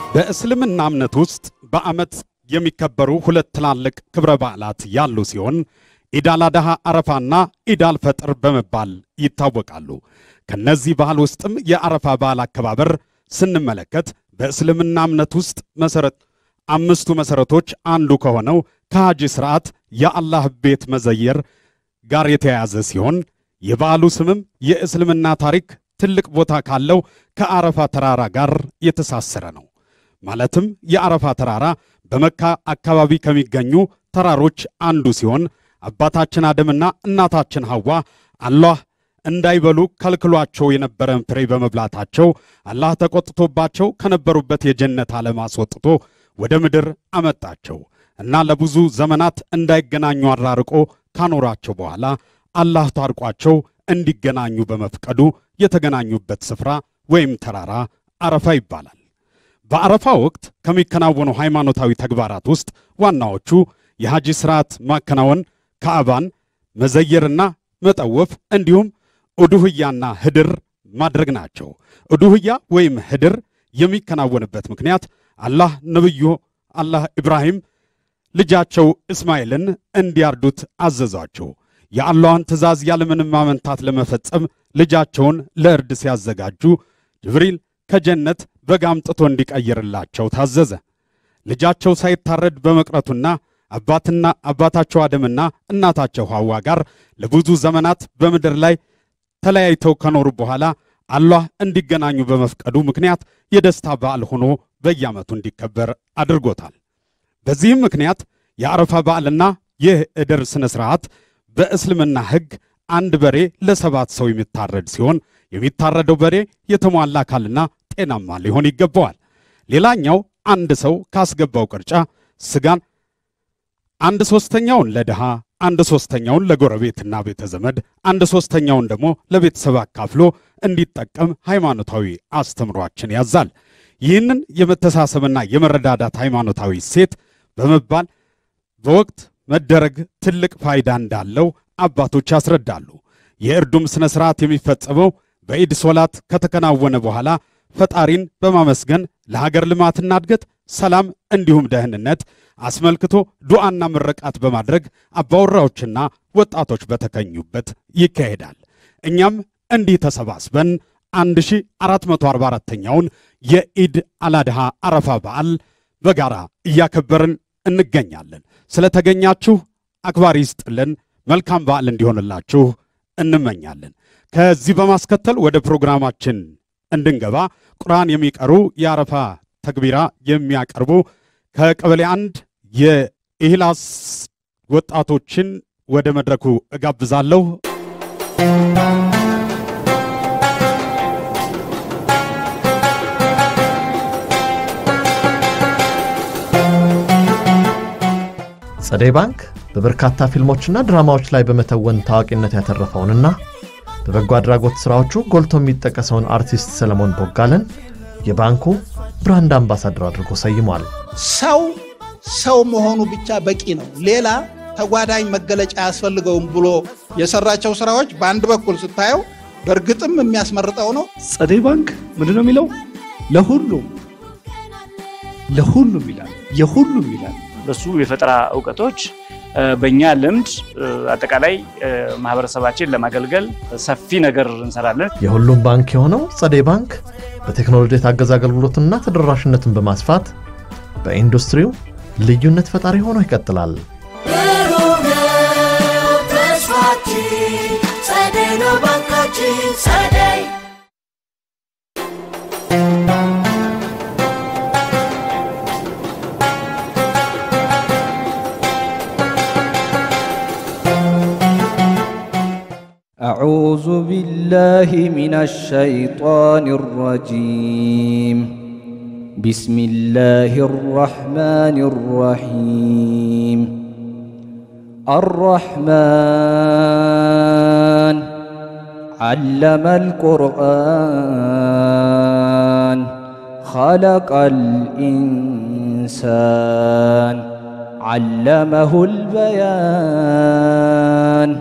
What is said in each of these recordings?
በእስልምና እምነት ውስጥ በዓመት የሚከበሩ ሁለት ትላልቅ ክብረ በዓላት ያሉ ሲሆን ኢድ አል አድሃ አረፋና ኢድ አል ፈጥር በመባል ይታወቃሉ። ከነዚህ በዓል ውስጥም የአረፋ በዓል አከባበር ስንመለከት በእስልምና እምነት ውስጥ መሰረት አምስቱ መሰረቶች አንዱ ከሆነው ከሐጂ ሥርዓት የአላህ ቤት መዘየር ጋር የተያያዘ ሲሆን የበዓሉ ስምም የእስልምና ታሪክ ትልቅ ቦታ ካለው ከአረፋ ተራራ ጋር የተሳሰረ ነው። ማለትም የአረፋ ተራራ በመካ አካባቢ ከሚገኙ ተራሮች አንዱ ሲሆን አባታችን አደምና እናታችን ሐዋ አላህ እንዳይበሉ ከልክሏቸው የነበረን ፍሬ በመብላታቸው አላህ ተቆጥቶባቸው ከነበሩበት የጀነት ዓለም አስወጥቶ ወደ ምድር አመጣቸው እና ለብዙ ዘመናት እንዳይገናኙ አራርቆ ካኖራቸው በኋላ አላህ ታርቋቸው እንዲገናኙ በመፍቀዱ የተገናኙበት ስፍራ ወይም ተራራ አረፋ ይባላል። በአረፋ ወቅት ከሚከናወኑ ሃይማኖታዊ ተግባራት ውስጥ ዋናዎቹ የሐጂ ሥርዓት ማከናወን፣ ካዕባን መዘየርና መጠወፍ እንዲሁም ኡዱህያና ህድር ማድረግ ናቸው። ኡዱህያ ወይም ህድር የሚከናወንበት ምክንያት አላህ ነብዩ አላህ ኢብራሂም ልጃቸው እስማኤልን እንዲያርዱት አዘዟቸው። የአላህን ትእዛዝ ያለምንም ማመንታት ለመፈጸም ልጃቸውን ለእርድ ሲያዘጋጁ ጅብሪል ከጀነት በግ አምጥቶ እንዲቀይርላቸው ታዘዘ። ልጃቸው ሳይታረድ በመቅረቱና አባትና አባታቸው አደምና እናታቸው ሐዋ ጋር ለብዙ ዘመናት በምድር ላይ ተለያይተው ከኖሩ በኋላ አላህ እንዲገናኙ በመፍቀዱ ምክንያት የደስታ በዓል ሆኖ በየዓመቱ እንዲከበር አድርጎታል። በዚህም ምክንያት የአረፋ በዓልና ይህ ዕድር ሥነ ሥርዓት በእስልምና ሕግ አንድ በሬ ለሰባት ሰው የሚታረድ ሲሆን የሚታረደው በሬ የተሟላ አካልና ጤናማ ሊሆን ይገባዋል። ሌላኛው አንድ ሰው ካስገባው ቅርጫ ስጋን አንድ ሦስተኛውን ለድሃ፣ አንድ ሦስተኛውን ለጎረቤትና ቤተ ዘመድ፣ አንድ ሦስተኛውን ደግሞ ለቤተሰብ አካፍሎ እንዲጠቀም ሃይማኖታዊ አስተምሯችን ያዛል። ይህንን የመተሳሰብና የመረዳዳት ሃይማኖታዊ ሴት በመባል በወቅት መደረግ ትልቅ ፋይዳ እንዳለው አባቶች ያስረዳሉ። የእርዱም ሥነ ሥርዓት የሚፈጸመው በኢድ ሶላት ከተከናወነ በኋላ ፈጣሪን በማመስገን ለሀገር ልማትና እድገት፣ ሰላም እንዲሁም ደህንነት አስመልክቶ ዱዓና ምረቃት በማድረግ አባወራዎችና ወጣቶች በተገኙበት ይካሄዳል። እኛም እንዲህ ተሰባስበን 1444ኛውን የኢድ አላድሃ አረፋ በዓል በጋራ እያከበርን እንገኛለን። ስለተገኛችሁ አክባሪ ይስጥልን። መልካም በዓል እንዲሆንላችሁ እንመኛለን። ከዚህ በማስከተል ወደ ፕሮግራማችን እንድንገባ ቁርአን የሚቀሩ የአረፋ ተክቢራ የሚያቀርቡ ከቀበሌ አንድ የኢህላስ ወጣቶችን ወደ መድረኩ እጋብዛለሁ። ጸደይ ባንክ በበርካታ ፊልሞችና ድራማዎች ላይ በመተወን ታዋቂነት ያተረፈውንና በበጎ አድራጎት ሥራዎቹ ጎልቶ የሚጠቀሰውን አርቲስት ሰለሞን ቦጋለን የባንኩ ብራንድ አምባሳደር አድርጎ ሰይሟል። ሰው ሰው መሆኑ ብቻ በቂ ነው፣ ሌላ ተጓዳኝ መገለጫ አያስፈልገውም ብሎ የሰራቸው ስራዎች በአንድ በኩል ስታየው በእርግጥም የሚያስመርጠው ነው። ጸደይ ባንክ ምንድን ነው የሚለው? ለሁሉም ለሁሉም ይላል፣ የሁሉም ይላል። በሱ የፈጠራ እውቀቶች በእኛ ልምድ አጠቃላይ ማህበረሰባችን ለማገልገል ሰፊ ነገር እንሰራለን። የሁሉም ባንክ የሆነው ጸደይ ባንክ በቴክኖሎጂ የታገዘ አገልግሎትና ተደራሽነትን በማስፋት በኢንዱስትሪው ልዩነት ፈጣሪ ሆኖ ይቀጥላል። ብሩህ ነው ተስፋችን፣ ጸደይ ነው ባንካችን ጸደይ أعوذ بالله من الشيطان الرجيم بسم الله الرحمن الرحيم الرحمن علم القرآن خلق الإنسان علمه البيان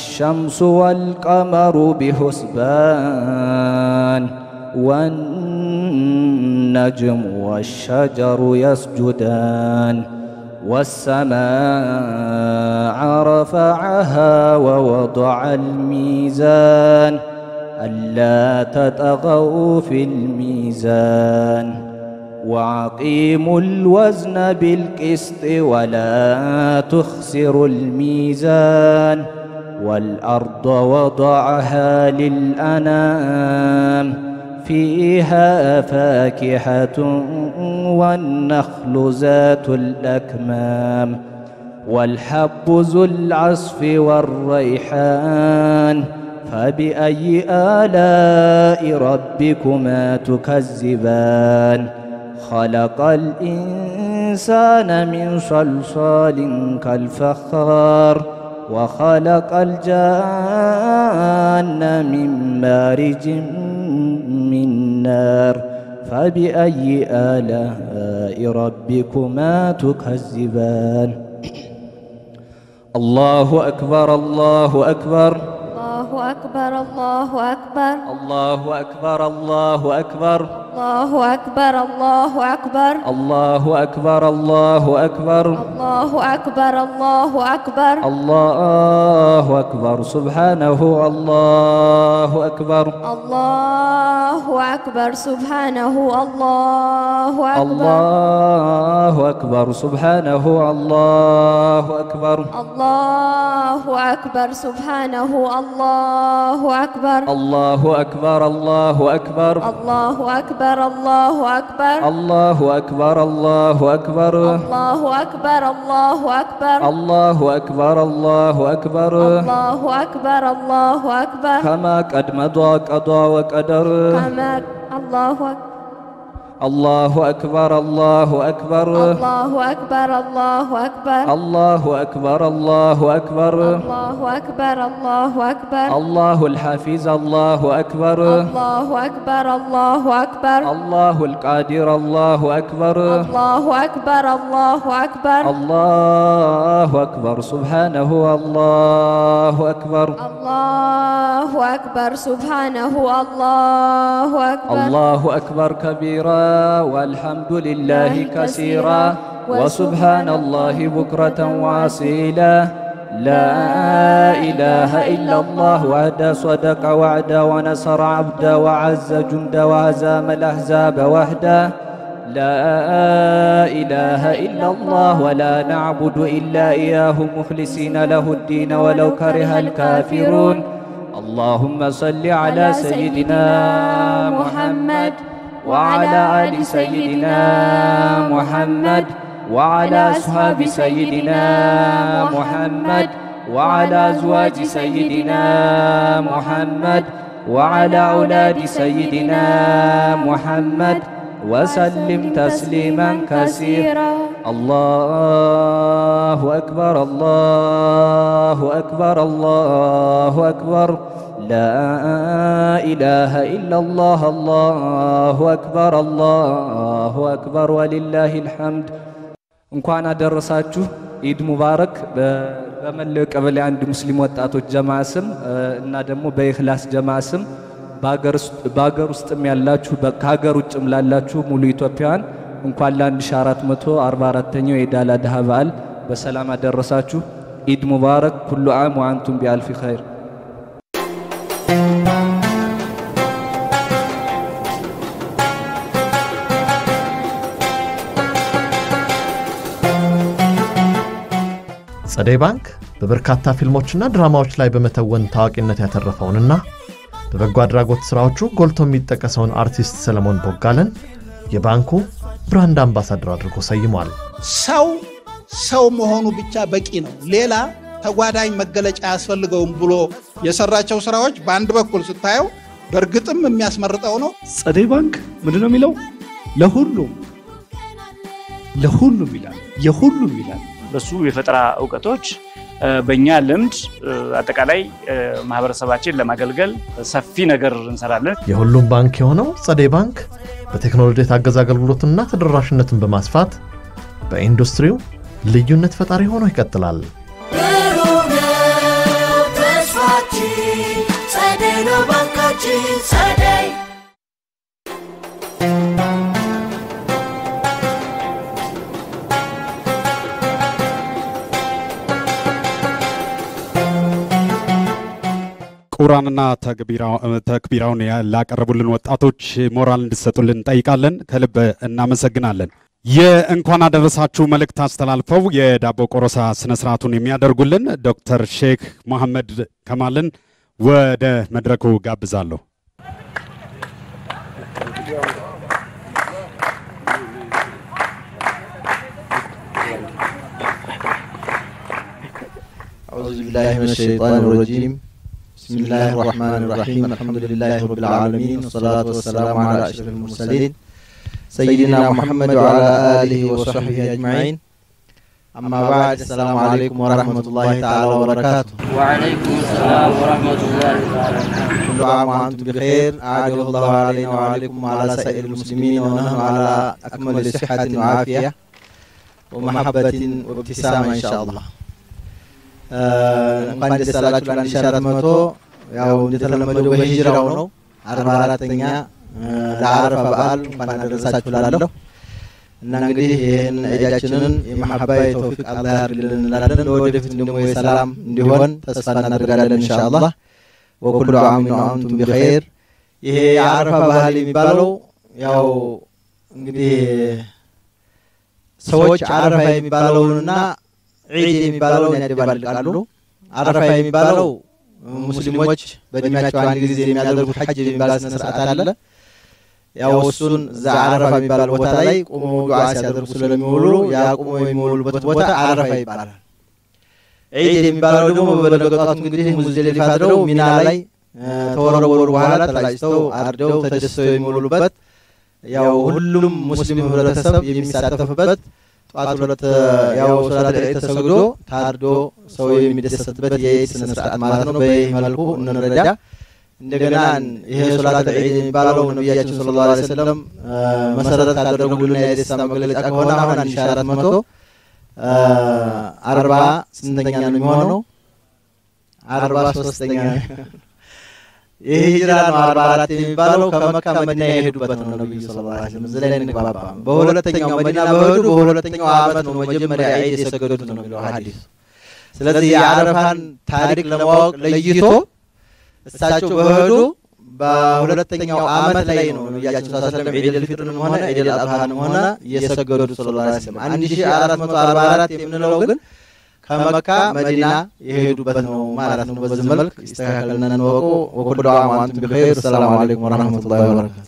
الشمس والقمر بحسبان والنجم والنجم والشجر يسجدان والسماء رفعها ووضع الميزان ألا تطغوا في الميزان وأقيموا الوزن بالقسط ولا تخسروا الميزان والأرض وضعها للأنام فيها فاكهة والنخل ذات الأكمام والحب ذو العصف والريحان فبأي آلاء ربكما تكذبان خلق الإنسان من صلصال كالفخار وخلق الجان من مارج من نار فبأي آلاء ربكما تكذبان الله أكبر الله أكبر الله أكبر الله أكبر الله أكبر الله أكبر الله أكبر الله أكبر الله أكبر الله أكبر الله أكبر الله أكبر الله أكبر سبحانه الله أكبر الله أكبر سبحانه الله أكبر الله أكبر سبحانه الله أكبر الله أكبر سبحانه الله أكبر الله أكبر الله أكبر الله أكبر الله أكبر الله أكبر الله أكبر الله أكبر الله أكبر الله أكبر الله أكبر الله أكبر الله أكبر كما قد مضى قضى وقدر كما الله أكبر الله أكبر الله أكبر الله أكبر الله أكبر الله أكبر الله أكبر الله أكبر الله أكبر الله الحافظ الله أكبر الله أكبر الله أكبر الله القادر الله أكبر الله أكبر الله أكبر الله أكبر سبحانه الله أكبر الله أكبر سبحانه الله أكبر الله أكبر كبيرا والحمد لله كثيرا وسبحان الله بكرة وأصيلا لا إله إلا الله وحده صدق وعده ونصر عبده وعز جنده وهزام الأحزاب وحده لا إله إلا الله ولا نعبد إلا إياه مخلصين له الدين ولو كره الكافرون اللهم صل على سيدنا محمد وعلى آل سيدنا محمد وعلى أصحاب سيدنا محمد وعلى أزواج سيدنا محمد وعلى أولاد سيدنا محمد وسلم تسليما كثيرا الله أكبر الله أكبر الله أكبر لا إله إلا الله الله أكبر الله أكبر ولله الحمد እንኳን አደረሳችሁ ኢድ ሙባረክ። በመላው ቀበሌ አንድ ሙስሊም ወጣቶች ጀማ ስም እና ደግሞ በኢኽላስ ጀማ ስም በሀገር ውስጥም ያላችሁ ከሀገር ውጭም ላላችሁ ሙሉ ኢትዮጵያውያን እንኳን ለ1444ኛው የኢድ አል አድሃ በዓል በሰላም አደረሳችሁ። ኢድ ሙባረክ። ኩሉ ዓም ወአንቱም ቢአልፊ ኸይር። ጸደይ ባንክ በበርካታ ፊልሞችና ድራማዎች ላይ በመተወን ታዋቂነት ያተረፈውንና በበጎ አድራጎት ሥራዎቹ ጎልቶ የሚጠቀሰውን አርቲስት ሰለሞን ቦጋለን የባንኩ ብራንድ አምባሳደር አድርጎ ሰይሟል። ሰው ሰው መሆኑ ብቻ በቂ ነው። ሌላ ተጓዳኝ መገለጫ አያስፈልገውም ብሎ የሰራቸው ስራዎች በአንድ በኩል ስታየው በእርግጥም የሚያስመርጠው ነው። ጸደይ ባንክ ምንድን ነው የሚለው? ለሁሉም ለሁሉም ይላል፣ የሁሉም ይላል። በሱ የፈጠራ እውቀቶች በእኛ ልምድ አጠቃላይ ማህበረሰባችን ለማገልገል ሰፊ ነገር እንሰራለን። የሁሉም ባንክ የሆነው ጸደይ ባንክ በቴክኖሎጂ የታገዘ አገልግሎትና ተደራሽነትን በማስፋት በኢንዱስትሪው ልዩነት ፈጣሪ ሆኖ ይቀጥላል። ብሩህ ነው ተስፋችን፣ ጸደይ ነው ባንካችን ጸደይ ክቡራንና ተክቢራውን ላቀረቡልን ወጣቶች ሞራል እንድሰጡልን እንጠይቃለን። ከልብ እናመሰግናለን። የእንኳን አደረሳችሁ መልእክት አስተላልፈው የዳቦ ቆረሳ ስነ ስርዓቱን የሚያደርጉልን ዶክተር ሼክ መሐመድ ከማልን ወደ መድረኩ ጋብዛለሁ። أعوذ بالله من الشيطان الرجيم بسم الله الرحمن الرحيم الحمد لله رب العالمين والصلاة والسلام على أشرف المرسلين سيدنا محمد وعلى آله وصحبه أجمعين أما بعد السلام عليكم ورحمة الله تعالى وبركاته وعليكم السلام ورحمة الله تعالى كل عام وأنتم بخير أعجل الله علينا وعليكم وعلى سائر المسلمين ونحن على أكمل صحة وعافية ومحبة وابتسامة إن شاء الله እንኳን ደስ አላችሁ ለአንድ ሺህ አራት መቶ ያው እንደተለመደው በሂጅራው ነው አርባ አራተኛ ለአረፋ በዓል እንኳን አደረሳችሁ ላለሁ እና እንግዲህ ይህን ዒዳችንን የመሐባ የተውፊቅ አላህ ያድርግልን እንላለን። ለወደፊት ደግሞ የሰላም እንዲሆን ተስፋ እናደርጋለን ኢንሻአላህ። ወኩሉ ዓሚን ወአንቱም ቢኸይር። ይሄ የአረፋ ባህል የሚባለው ያው እንግዲህ ሰዎች አረፋ የሚባለውንና ዒድ የሚባለውን ያደባልቃሉ። አረፋ የሚባለው ሙስሊሞች በእድሜያቸው አንድ ጊዜ የሚያደርጉት ሐጅ የሚባል ስነ ስርዓት አለ። ያው እሱን እዛ አረፋ የሚባል ቦታ ላይ ቁመው ዱዓ ሲያደርጉ ስለሚውሉ ያ ቁመው የሚውሉበት ቦታ አረፋ ይባላል። ዒድ የሚባለው ደግሞ በለገጧቱ እንግዲህ ሙዝደሊፋ አድረው ሚና ላይ ተወረወሩ በኋላ ተላጭተው አርደው ተደስተው የሚውሉበት ያው ሁሉም ሙስሊም ህብረተሰብ የሚሳተፍበት ጠዋት ሁለት ያው ሶላት ዒድ ተሰግዶ ታርዶ ሰው የሚደሰትበት የዒድ ስነ ስርዓት ማለት ነው። በይህ መልኩ እንረዳ። እንደገና ይሄ ሶላት ዒድ የሚባለው ነቢያችን ሰለላሁ ዐለይሂ ወሰለም መሰረት ካደረጉልን የደስታ መግለጫ ከሆነ አሁን አንድ ሺህ አራት መቶ አርባ ስንተኛ ነው የሚሆነው? አርባ ሶስተኛ ይህ ሂጅራ ነው። አርባ አራት የሚባለው ከመካ መዲና የሄዱበት ነው ነቢዩ ሰለላሁ ዐለይሂ ወሰለም። እዚህ ላይ እንግባባ። በሁለተኛው መዲና በሄዱ በሁለተኛው ዓመት ነው መጀመሪያ ዒድ የሰገዱት ነው የሚለው ሐዲስ። ስለዚህ የአረፋን ታሪክ ለማወቅ ለይቶ እሳቸው በሄዱ በሁለተኛው ዓመት ላይ ነው ነቢያችን ሰለላሁ ዐለይሂ ወሰለም ዒድ አልፊጥርንም ሆነ ዒድ አልአድሃንም ሆነ የሰገዱት ሰለላሁ ዐለይሂ ወሰለም። አንድ ሺህ አራት መቶ አርባ አራት የምንለው ግን ከመካ መዲና የሄዱበት ነው ማለት ነው። በዚህ መልክ ይስተካከልና እንወቁ። ወኩሉ ዓም ወአንቱም ቢኸይር። ሰላም አለይኩም ወረሕመቱላሂ ወበረካቱ።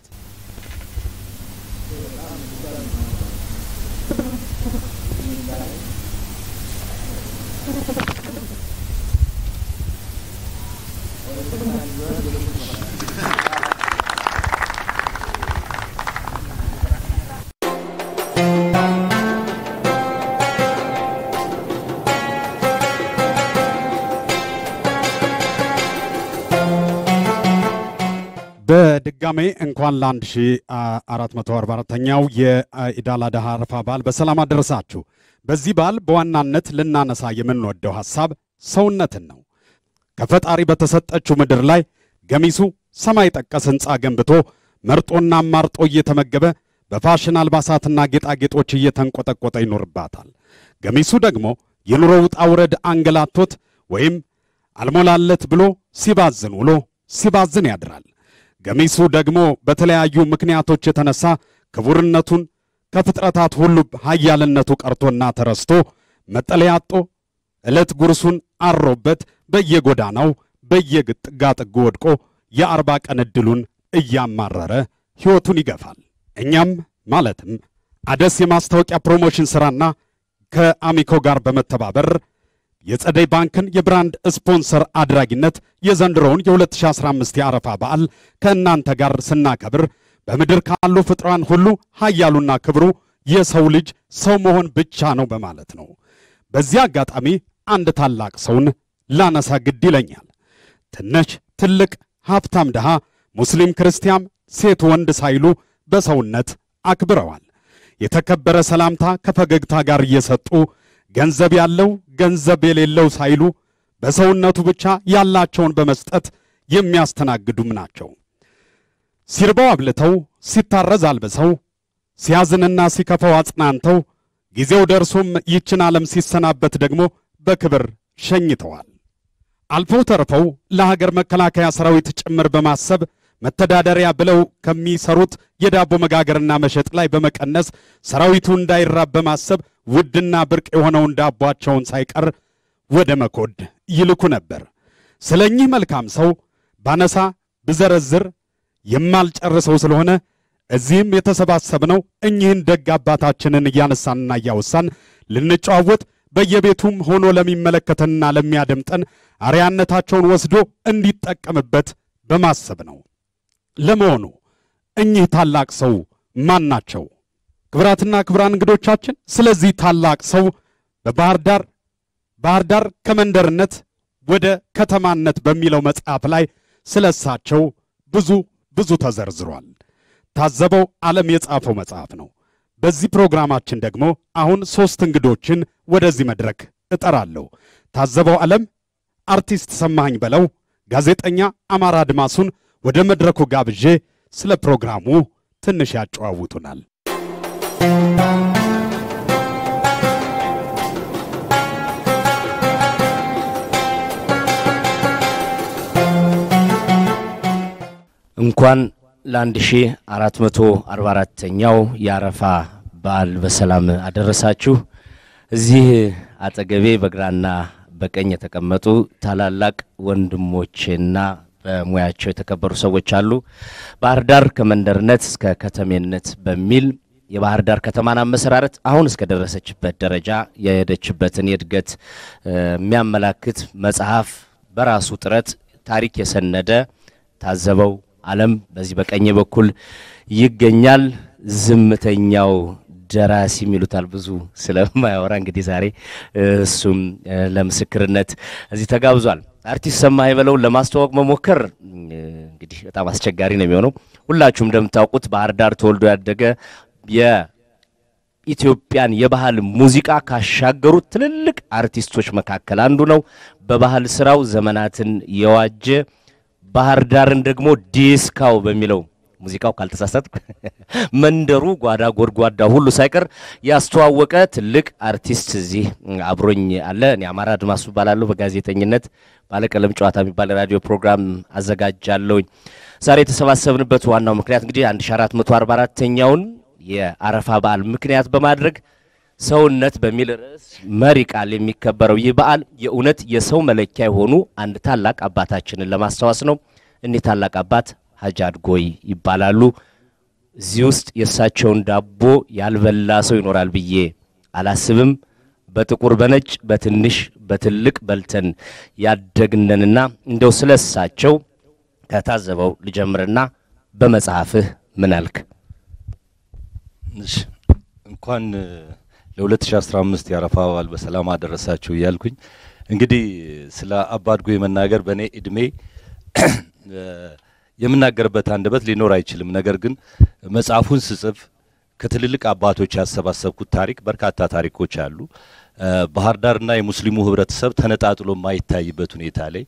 በድጋሜ እንኳን ለ1444ኛው የኢድ አል አድሃ አረፋ በዓል በሰላም አደረሳችሁ። በዚህ በዓል በዋናነት ልናነሳ የምንወደው ሐሳብ ሰውነትን ነው። ከፈጣሪ በተሰጠችው ምድር ላይ ገሚሱ ሰማይ ጠቀስ ሕንፃ ገንብቶ መርጦና አማርጦ እየተመገበ በፋሽን አልባሳትና ጌጣጌጦች እየተንቆጠቆጠ ይኖርባታል። ገሚሱ ደግሞ የኑሮ ውጣ ውረድ አንገላቶት ወይም አልሞላለት ብሎ ሲባዝን ውሎ ሲባዝን ያድራል። ገሚሱ ደግሞ በተለያዩ ምክንያቶች የተነሳ ክቡርነቱን ከፍጥረታት ሁሉ ኃያልነቱ ቀርቶና ተረስቶ መጠለያ አጦ ዕለት ጉርሱን አሮበት በየጎዳናው በየጥጋጥጉ ወድቆ የአርባ ቀን ዕድሉን እያማረረ ሕይወቱን ይገፋል። እኛም ማለትም አደስ የማስታወቂያ ፕሮሞሽን ሥራና ከአሚኮ ጋር በመተባበር የጸደይ ባንክን የብራንድ ስፖንሰር አድራጊነት የዘንድሮውን የ2015 የአረፋ በዓል ከእናንተ ጋር ስናከብር በምድር ካሉ ፍጥሯን ሁሉ ኃያሉና ክብሩ የሰው ልጅ ሰው መሆን ብቻ ነው በማለት ነው። በዚህ አጋጣሚ አንድ ታላቅ ሰውን ላነሳ ግድ ይለኛል። ትንሽ ትልቅ፣ ሀብታም ድሃ፣ ሙስሊም ክርስቲያን፣ ሴት ወንድ ሳይሉ በሰውነት አክብረዋል። የተከበረ ሰላምታ ከፈገግታ ጋር እየሰጡ ገንዘብ ያለው ገንዘብ የሌለው ሳይሉ በሰውነቱ ብቻ ያላቸውን በመስጠት የሚያስተናግዱም ናቸው። ሲርበው አብልተው፣ ሲታረዝ አልብሰው፣ ሲያዝንና ሲከፋው አጽናንተው፣ ጊዜው ደርሶም ይችን ዓለም ሲሰናበት ደግሞ በክብር ሸኝተዋል። አልፈው ተርፈው ለሀገር መከላከያ ሰራዊት ጭምር በማሰብ መተዳደሪያ ብለው ከሚሰሩት የዳቦ መጋገርና መሸጥ ላይ በመቀነስ ሰራዊቱ እንዳይራብ በማሰብ ውድና ብርቅ የሆነውን ዳቧቸውን ሳይቀር ወደ መኮድ ይልኩ ነበር። ስለ እኚህ መልካም ሰው ባነሳ ብዘረዝር የማልጨርሰው ስለሆነ እዚህም የተሰባሰብነው እኚህን ደግ አባታችንን እያነሳንና እያወሳን ልንጨዋወት በየቤቱም ሆኖ ለሚመለከተንና ለሚያደምጠን አርያነታቸውን ወስዶ እንዲጠቀምበት በማሰብ ነው። ለመሆኑ እኚህ ታላቅ ሰው ማን ናቸው? ክብራትና ክብራን እንግዶቻችን ስለዚህ ታላቅ ሰው በባህር ዳር ባህር ዳር ከመንደርነት ወደ ከተማነት በሚለው መጽሐፍ ላይ ስለ እሳቸው ብዙ ብዙ ተዘርዝሯል። ታዘበው ዓለም የጻፈው መጽሐፍ ነው። በዚህ ፕሮግራማችን ደግሞ አሁን ሦስት እንግዶችን ወደዚህ መድረክ እጠራለሁ። ታዘበው ዓለም፣ አርቲስት ሰማኸኝ በለው፣ ጋዜጠኛ አማራ አድማሱን ወደ መድረኩ ጋብዤ ስለ ፕሮግራሙ ትንሽ ያጨዋውቱናል። እንኳን ለ1444ኛው የአረፋ በዓል በሰላም አደረሳችሁ። እዚህ አጠገቤ በግራና በቀኝ የተቀመጡ ታላላቅ ወንድሞቼና በሙያቸው የተከበሩ ሰዎች አሉ። ባህር ዳር ከመንደርነት እስከ ከተሜነት በሚል የባህር ዳር ከተማን አመሰራረት አሁን እስከደረሰችበት ደረጃ የሄደችበትን የእድገት የሚያመላክት መጽሐፍ በራሱ ጥረት ታሪክ የሰነደ ታዘበው ዓለም በዚህ በቀኝ በኩል ይገኛል። ዝምተኛው ደራሲ የሚሉታል ብዙ ስለማያወራ እንግዲህ ዛሬ እሱም ለምስክርነት እዚህ ተጋብዟል። አርቲስት ሰማኸኝ በለውን ለማስተዋወቅ መሞከር እንግዲህ በጣም አስቸጋሪ ነው የሚሆነው። ሁላችሁም እንደምታውቁት ባህር ዳር ተወልዶ ያደገ የኢትዮጵያን የባህል ሙዚቃ ካሻገሩት ትልልቅ አርቲስቶች መካከል አንዱ ነው። በባህል ስራው ዘመናትን የዋጀ ባህር ዳርን ደግሞ ዲስካው በሚለው ሙዚቃው ካልተሳሳት መንደሩ ጓዳ ጎድጓዳ ሁሉ ሳይቀር ያስተዋወቀ ትልቅ አርቲስት እዚህ አብሮኝ አለ። እኔ አማራ አድማሱ እባላለሁ። በጋዜጠኝነት ባለቀለም ጨዋታ የሚባል ራዲዮ ፕሮግራም አዘጋጃለሁኝ። ዛሬ የተሰባሰብንበት ዋናው ምክንያት እንግዲህ 1444ኛውን የአረፋ በዓል ምክንያት በማድረግ ሰውነት በሚል ርዕስ መሪ ቃል የሚከበረው ይህ በዓል የእውነት የሰው መለኪያ የሆኑ አንድ ታላቅ አባታችንን ለማስታወስ ነው። እኒህ ታላቅ አባት ሀጂ አድጎይ ይባላሉ። እዚህ ውስጥ የእሳቸውን ዳቦ ያልበላ ሰው ይኖራል ብዬ አላስብም። በጥቁር በነጭ በትንሽ በትልቅ በልተን ያደግነንና እንደው ስለ እሳቸው ከታዘበው ልጀምርና በመጽሐፍህ ምን አልክ? እሺ እንኳን ለ2015 የአረፋ በዓል በሰላም አደረሳችሁ እያልኩኝ እንግዲህ ስለ አባ አድጎይ መናገር በእኔ እድሜ የምናገርበት አንደበት ሊኖር አይችልም። ነገር ግን መጽሐፉን ስጽፍ ከትልልቅ አባቶች ያሰባሰብኩት ታሪክ በርካታ ታሪኮች አሉ። ባህር ዳርና የሙስሊሙ ህብረተሰብ ተነጣጥሎ የማይታይበት ሁኔታ ላይ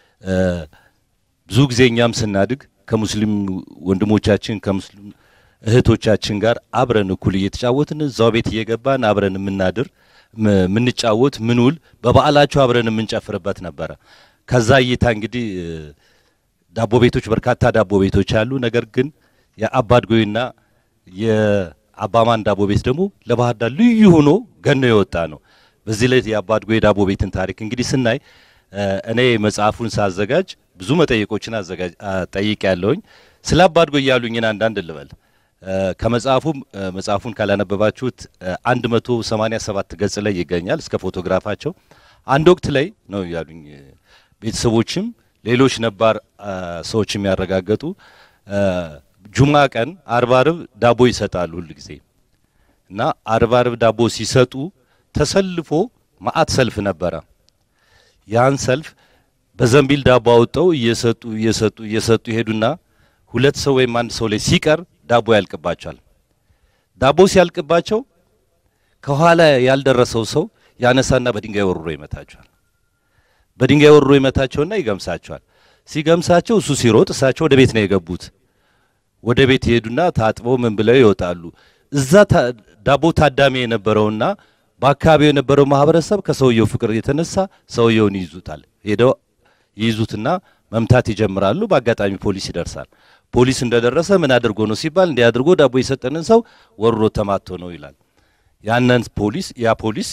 ብዙ ጊዜ እኛም ስናድግ ከሙስሊም ወንድሞቻችን ከሙስሊም እህቶቻችን ጋር አብረን እኩል እየተጫወትን እዛው ቤት እየገባን አብረን የምናድር ምንጫወት ምንውል በበዓላቸው አብረን የምንጨፍርበት ነበረ። ከዛ እይታ እንግዲህ ዳቦ ቤቶች በርካታ ዳቦ ቤቶች አሉ። ነገር ግን የአባ አድጎይና የአባማን ዳቦ ቤት ደግሞ ለባህር ዳር ልዩ ሆኖ ገኖ የወጣ ነው። በዚህ ላይ የአባ አድጎይ ዳቦ ቤትን ታሪክ እንግዲህ ስናይ እኔ መጽሐፉን ሳዘጋጅ ብዙ መጠየቆችን አዘጋጅ ጠይቅ ያለውኝ ስለ አባ አድጎይ ያሉኝን አንዳንድ ልበል። ከመጽሐፉም መጽሐፉን ካላነበባችሁት 187 ገጽ ላይ ይገኛል እስከ ፎቶግራፋቸው። አንድ ወቅት ላይ ነው ያሉኝ ቤተሰቦችም ሌሎች ነባር ሰዎች የሚያረጋገጡ ጁማ ቀን አርብ አርብ ዳቦ ይሰጣሉ ሁል ጊዜ እና አርብ አርብ ዳቦ ሲሰጡ ተሰልፎ ማአት ሰልፍ ነበረ። ያን ሰልፍ በዘንቢል ዳቦ አውጠው እየሰጡ እየሰጡ እየሰጡ ይሄዱና ሁለት ሰው ወይም አንድ ሰው ላይ ሲቀር ዳቦ ያልቅባቸዋል። ዳቦ ሲያልቅባቸው ከኋላ ያልደረሰው ሰው ያነሳና በድንጋይ ወርሮ ይመታቸዋል። በድንጋይ ወርሮ ይመታቸውና ይገምሳቸዋል። ሲገምሳቸው እሱ ሲሮጥ እሳቸው ወደ ቤት ነው የገቡት። ወደ ቤት ይሄዱና ታጥበው ምን ብለው ይወጣሉ። እዛ ዳቦ ታዳሚ የነበረውና በአካባቢው የነበረው ማህበረሰብ ከሰውየው ፍቅር የተነሳ ሰውየውን ይዙታል። ሄደው ይይዙትና መምታት ይጀምራሉ። በአጋጣሚ ፖሊስ ይደርሳል። ፖሊስ እንደደረሰ ምን አድርጎ ነው ሲባል እንዲህ አድርጎ ዳቦ የሰጠንን ሰው ወሮ ተማቶ ነው ይላል። ያንን ፖሊስ ያ ፖሊስ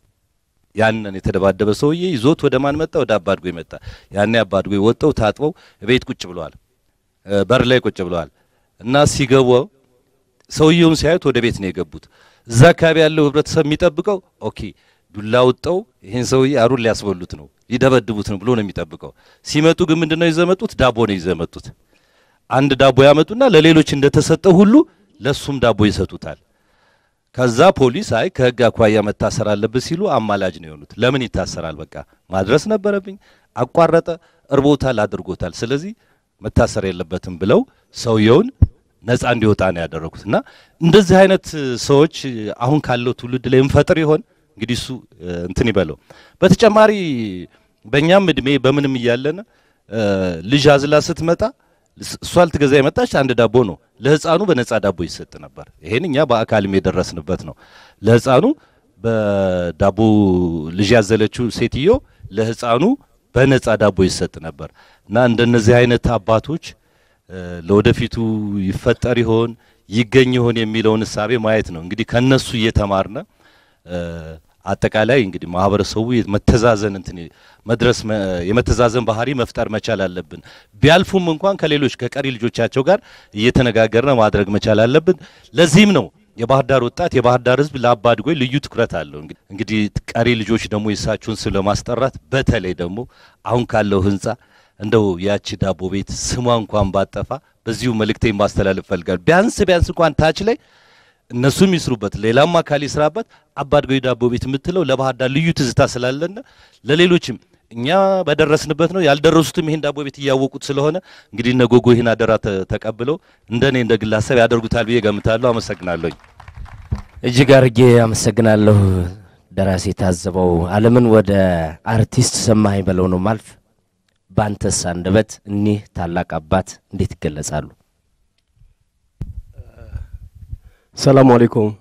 ያንን የተደባደበ ሰውዬ ይዞት ወደ ማን መጣ? ወደ አባድጎ መጣ። ያኔ አባድጎ ወጥተው ታጥበው ቤት ቁጭ ብለዋል፣ በር ላይ ቁጭ ብለዋል። እና ሲገቡ ሰውየውን ሲያዩት ወደ ቤት ነው የገቡት። እዛ አካባቢ ያለው ህብረተሰብ የሚጠብቀው ኦኬ ዱላ ወጣው ይህን ሰውዬ አሩን ሊያስበሉት ነው ሊደበድቡት ነው ብሎ ነው የሚጠብቀው። ሲመጡ ግን ምንድነው ይዘመጡት? ዳቦ ነው ይዘመጡት። አንድ ዳቦ ያመጡና ለሌሎች እንደተሰጠው ሁሉ ለሱም ዳቦ ይሰጡታል። ከዛ ፖሊስ አይ ከህግ አኳያ መታሰር አለበት ሲሉ አማላጅ ነው የሆኑት። ለምን ይታሰራል? በቃ ማድረስ ነበረብኝ፣ አቋረጠ፣ እርቦታል፣ አድርጎታል። ስለዚህ መታሰር የለበትም ብለው ሰውየውን ነፃ እንዲወጣ ነው ያደረጉት። እና እንደዚህ አይነት ሰዎች አሁን ካለው ትውልድ ላይ እንፈጥር ይሆን እንግዲህ እሱ እንትን ይበለው። በተጨማሪ በእኛም እድሜ በምንም እያለን ልጅ አዝላ ስትመጣ እሷ ልትገዛ የመጣች አንድ ዳቦ ነው። ለህፃኑ በነፃ ዳቦ ይሰጥ ነበር። ይሄን እኛ በአካልም የደረስንበት ነው። ለህፃኑ በዳቦ ልጅ ያዘለችው ሴትዮ ለህፃኑ በነፃ ዳቦ ይሰጥ ነበር እና እንደነዚህ አይነት አባቶች ለወደፊቱ ይፈጠር ይሆን ይገኝ ይሆን የሚለውን እሳቤ ማየት ነው። እንግዲህ ከነሱ እየተማርነ አጠቃላይ እንግዲህ ማህበረሰቡ መተዛዘን እንትን መድረስ የመተዛዘን ባህሪ መፍጠር መቻል አለብን። ቢያልፉም እንኳን ከሌሎች ከቀሪ ልጆቻቸው ጋር እየተነጋገርነ ማድረግ መቻል አለብን። ለዚህም ነው የባህር ዳር ወጣት የባህር ዳር ህዝብ ለአባድጎይ ልዩ ትኩረት አለው። እንግዲህ ቀሪ ልጆች ደግሞ የእሳቸውን ስም ለማስጠራት በተለይ ደግሞ አሁን ካለው ህንጻ እንደው ያቺ ዳቦ ቤት ስሟ እንኳን ባጠፋ በዚሁ መልእክቴን ማስተላለፍ ፈልጋለሁ። ቢያንስ ቢያንስ እንኳን ታች ላይ እነሱም ይስሩበት፣ ሌላም አካል ይስራበት። አባድጎይ ዳቦ ቤት የምትለው ለባህር ዳር ልዩ ትዝታ ስላለና ለሌሎችም እኛ በደረስንበት ነው ያልደረሱትም ይሄን ዳቦ ቤት እያወቁት ስለሆነ እንግዲህ እነ ጎጎ ይህን አደራ ተቀብለው እንደኔ እንደ ግለሰብ ያደርጉታል ብዬ ገምታለሁ። አመሰግናለሁኝ። እጅግ አርጌ አመሰግናለሁ። ደራሲ ታዘበው አለምን ወደ አርቲስት ሰማኸኝ በለው ነው ማልፍ። በአንተስ አንደበት እኒህ ታላቅ አባት እንዴት ይገለጻሉ? ሰላሙ አለይኩም።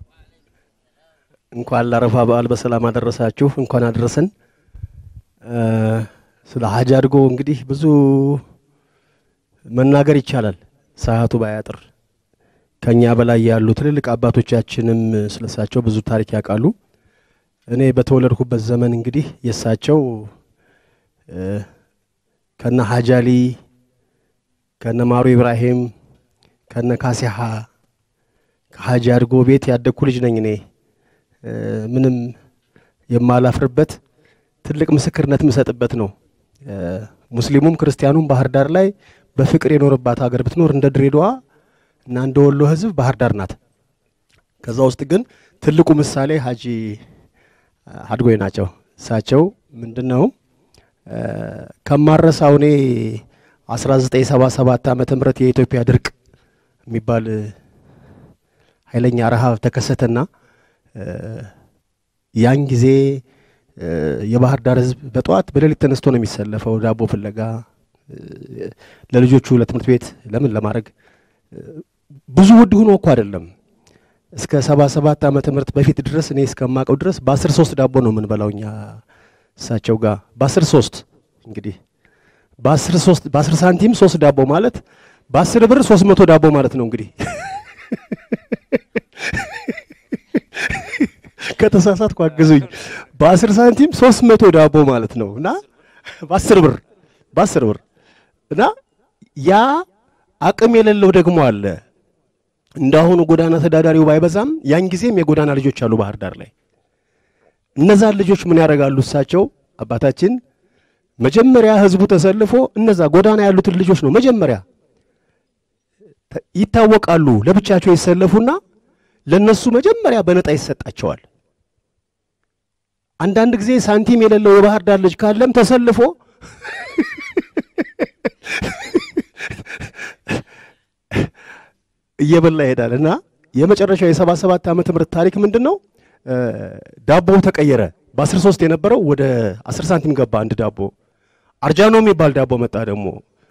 እንኳን ለአረፋ በዓል በሰላም አደረሳችሁ። እንኳን አደረሰን። ስለ ሀጅ አድጎ እንግዲህ ብዙ መናገር ይቻላል፣ ሰዓቱ ባያጥር። ከኛ በላይ ያሉ ትልልቅ አባቶቻችንም ስለሳቸው ብዙ ታሪክ ያውቃሉ። እኔ በተወለድኩበት ዘመን እንግዲህ የእሳቸው ከነ ሀጃሊ ከነ ማሩ ኢብራሂም ከነ ካሲሃ ከሀጂ አድጎ ቤት ያደግኩ ልጅ ነኝ እኔ ምንም የማላፍርበት ትልቅ ምስክርነት የምሰጥበት ነው። ሙስሊሙም ክርስቲያኑም ባህር ዳር ላይ በፍቅር የኖረባት ሀገር ብትኖር እንደ ድሬዳዋ እና እንደ ወሎ ህዝብ ባህር ዳር ናት። ከዛ ውስጥ ግን ትልቁ ምሳሌ ሀጂ አድጎይ ናቸው። እሳቸው ምንድን ነው ከማረሳው እኔ 1977 ዓመተ ምህረት የኢትዮጵያ ድርቅ የሚባል ኃይለኛ ረሃብ ተከሰተና ያን ጊዜ የባህር ዳር ህዝብ በጠዋት በሌሊት ተነስቶ ነው የሚሰለፈው ዳቦ ፍለጋ ለልጆቹ ለትምህርት ቤት ለምን ለማድረግ ብዙ ውድ ሆኖ እኮ አይደለም። እስከ ሰባ ሰባት ዓመተ ምህረት በፊት ድረስ እኔ እስከማውቀው ድረስ በአስር ሶስት ዳቦ ነው የምንበላው እኛ እሳቸው ጋር በአስር ሶስት እንግዲህ በአስር ሶስት በአስር ሳንቲም ሶስት ዳቦ ማለት በአስር ብር ሶስት መቶ ዳቦ ማለት ነው እንግዲህ ከተሳሳትኩ አግዙኝ። በአስር ሳንቲም ሶስት መቶ ዳቦ ማለት ነው እና በአስር ብር በአስር ብር እና ያ አቅም የሌለው ደግሞ አለ። እንዳሁኑ ጎዳና ተዳዳሪው ባይበዛም ያን ጊዜም የጎዳና ልጆች አሉ ባህር ዳር ላይ። እነዛን ልጆች ምን ያደርጋሉ? እሳቸው አባታችን መጀመሪያ ህዝቡ ተሰልፎ እነዛ ጎዳና ያሉትን ልጆች ነው መጀመሪያ ይታወቃሉ። ለብቻቸው ይሰለፉና ለነሱ መጀመሪያ በነጣ ይሰጣቸዋል። አንዳንድ ጊዜ ሳንቲም የሌለው የባህር ዳር ልጅ ካለም ተሰልፎ እየበላ ይሄዳል እና የመጨረሻው የሰባ ሰባት ዓመተ ምህረት ታሪክ ምንድን ነው? ዳቦው ተቀየረ። በአስር ሶስት የነበረው ወደ አስር ሳንቲም ገባ አንድ ዳቦ። አርጃኖ የሚባል ዳቦ መጣ ደግሞ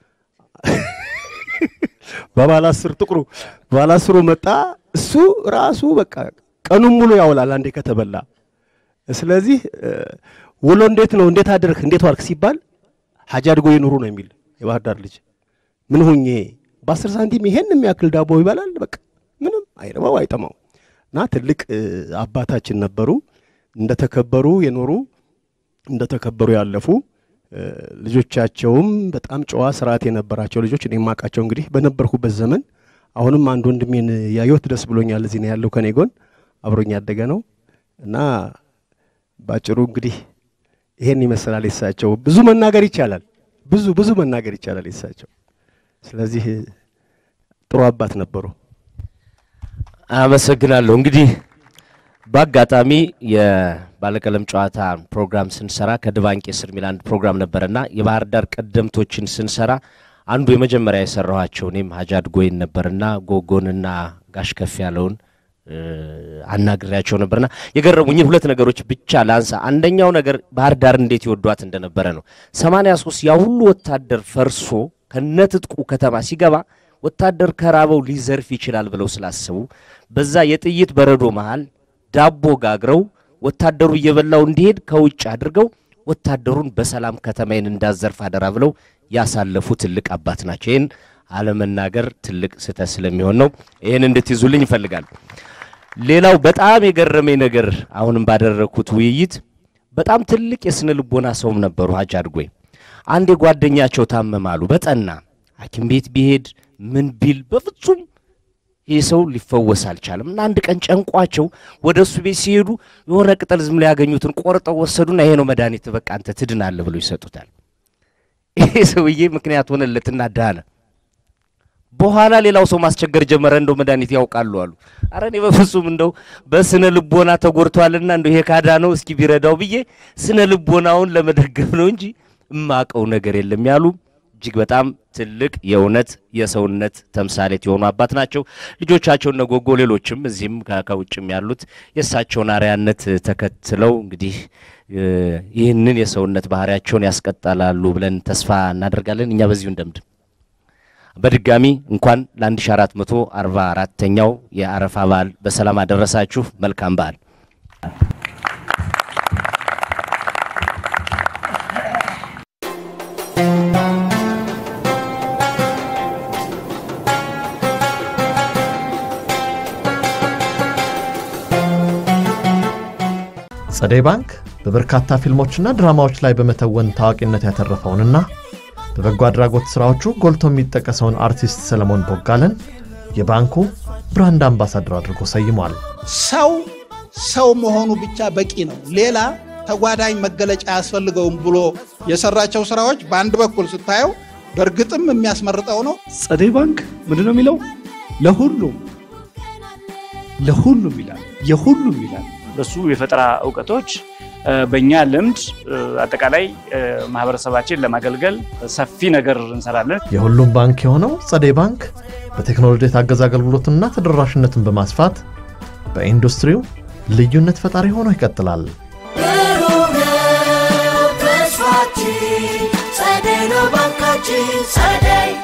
በባለ አስር ጥቁሩ ባለ አስሩ መጣ። እሱ ራሱ በቃ ቀኑን ሙሉ ያውላል አንዴ ከተበላ። ስለዚህ ውሎ እንዴት ነው እንዴት አድርክ እንዴት ዋልክ ሲባል ሀጂ አድጎ ይኑሩ ነው የሚል የባህር ዳር ልጅ ምን ሁኜ በአስር ሳንቲም ይሄን የሚያክል ዳቦ ይበላል። በቃ ምንም አይረባው አይጠማው እና ትልቅ አባታችን ነበሩ። እንደተከበሩ የኖሩ እንደተከበሩ ያለፉ ልጆቻቸውም በጣም ጨዋ ስርዓት የነበራቸው ልጆች እኔ የማውቃቸው እንግዲህ በነበርኩበት ዘመን አሁንም አንድ ወንድሜን ያየሁት ደስ ብሎኛል። እዚህ ነው ያለው ከኔ ጎን አብሮኝ ያደገ ነው እና ባጭሩ እንግዲህ ይሄን ይመስላል የሳቸው። ብዙ መናገር ይቻላል፣ ብዙ ብዙ መናገር ይቻላል የሳቸው። ስለዚህ ጥሩ አባት ነበሩ። አመሰግናለሁ። እንግዲህ በአጋጣሚ የባለቀለም ጨዋታ ፕሮግራም ስንሰራ ከድባንቄ ስር የሚል አንድ ፕሮግራም ነበረና የባህር ዳር ቀደምቶችን ስንሰራ አንዱ የመጀመሪያ የሰራኋቸው እኔም ሀጂ አድጎይን ነበርና ጎጎንና ጋሽ ከፍ ያለውን አናግሬያቸው ነበርና የገረሙኝን ሁለት ነገሮች ብቻ ላንሳ። አንደኛው ነገር ባህር ዳር እንዴት ይወዷት እንደነበረ ነው። ሰማንያ ሶስት ያ ሁሉ ወታደር ፈርሶ ከነትጥቁ ከተማ ሲገባ ወታደር ከራበው ሊዘርፍ ይችላል ብለው ስላሰቡ በዛ የጥይት በረዶ መሃል ዳቦ ጋግረው ወታደሩ እየበላው እንዲሄድ ከውጭ አድርገው ወታደሩን በሰላም ከተማዬን እንዳዘርፍ አደራ ብለው ያሳለፉ ትልቅ አባት ናቸው። ይህን አለመናገር ትልቅ ስህተት ስለሚሆን ነው። ይህን እንድትይዙልኝ ይፈልጋል። ሌላው በጣም የገረመኝ ነገር አሁንም ባደረግኩት ውይይት በጣም ትልቅ የስነ ልቦና ሰውም ነበሩ ሀጂ አድጎይ። አንድ የጓደኛቸው ታመማሉ በጠና ሐኪም ቤት ቢሄድ ምን ቢል በፍጹም ይህ ሰው ሊፈወስ አልቻለም እና አንድ ቀን ጨንቋቸው ወደ እሱ ቤት ሲሄዱ የሆነ ቅጠል ዝም ላይ ያገኙትን ቆርጠው ወሰዱና ይሄ ነው መድኃኒት፣ በቃ አንተ ትድናለህ ብሎ ይሰጡታል። ይሄ ሰውዬ ምክንያት ሆነለትና ዳነ። በኋላ ሌላው ሰው ማስቸገር ጀመረ። እንደው መድኃኒት ያውቃሉ አሉ። አረ እኔ በፍጹም እንደው በስነ ልቦና ተጎድቷልና እንደው ይሄ ካዳ ነው እስኪ ቢረዳው ብዬ ስነ ልቦናውን ለመደገፍ ነው እንጂ እማቀው ነገር የለም ያሉ እጅግ በጣም ትልቅ የእውነት የሰውነት ተምሳሌት የሆኑ አባት ናቸው። ልጆቻቸው እነ ጎጎ፣ ሌሎችም እዚህም ከውጭም ያሉት የእሳቸውን አርያነት ተከትለው እንግዲህ ይህንን የሰውነት ባህሪያቸውን ያስቀጥላሉ ብለን ተስፋ እናደርጋለን። እኛ በዚሁ እንደምድም። በድጋሚ እንኳን ለ1444ኛው የአረፋ በዓል በሰላም አደረሳችሁ። መልካም በዓል። ጸደይ ባንክ በበርካታ ፊልሞችና ድራማዎች ላይ በመተወን ታዋቂነት ያተረፈውንና በበጎ አድራጎት ሥራዎቹ ጎልቶ የሚጠቀሰውን አርቲስት ሰለሞን ቦጋለን የባንኩ ብራንድ አምባሳደር አድርጎ ሰይሟል። ሰው ሰው መሆኑ ብቻ በቂ ነው። ሌላ ተጓዳኝ መገለጫ አያስፈልገውም ብሎ የሰራቸው ስራዎች በአንድ በኩል ስታየው በእርግጥም የሚያስመርጠው ነው። ጸደይ ባንክ ምንድን ነው የሚለው? ለሁሉም ለሁሉም ይላል፣ የሁሉም ይላል። በሱ የፈጠራ እውቀቶች በእኛ ልምድ አጠቃላይ ማህበረሰባችን ለማገልገል ሰፊ ነገር እንሰራለን። የሁሉም ባንክ የሆነው ጸደይ ባንክ በቴክኖሎጂ የታገዘ አገልግሎትና ተደራሽነትን በማስፋት በኢንዱስትሪው ልዩነት ፈጣሪ ሆኖ ይቀጥላል። ብሩህ ነው ተስፋችን፣ ጸደይ ነው ባንካችን ጸደይ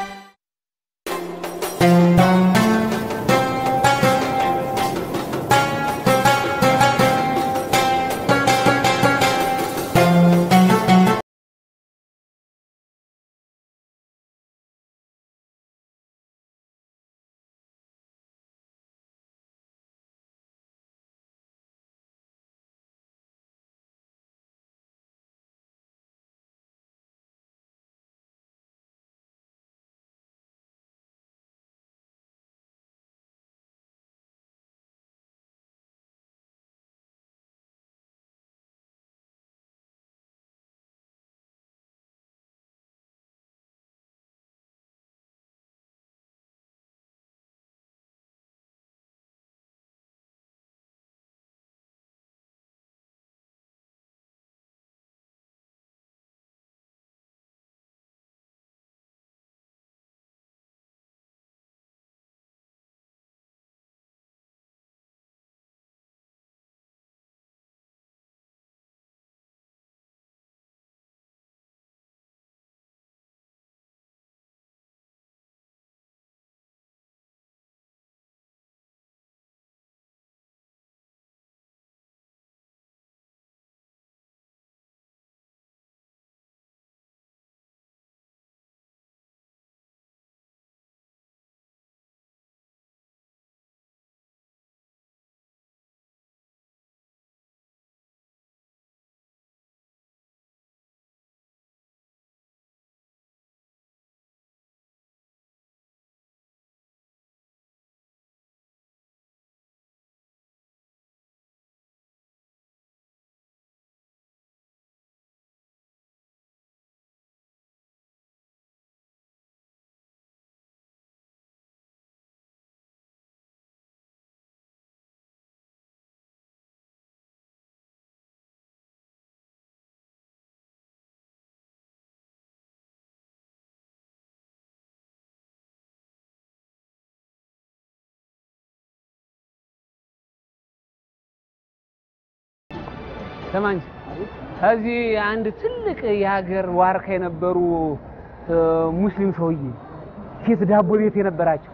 ስማ እንጂ ከዚህ አንድ ትልቅ የሀገር ዋርካ የነበሩ እ፣ ሙስሊም ሰውዬ ፊት ዳቦ ቤት የነበራቸው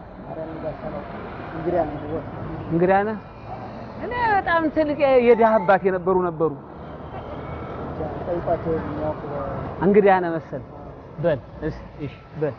እንግዳ ነህ። እኔ በጣም ትልቅ የድሃ አባት የነበሩ ነበሩ። እንግዳ ነህ መሰል በል እሺ፣ እሺ በል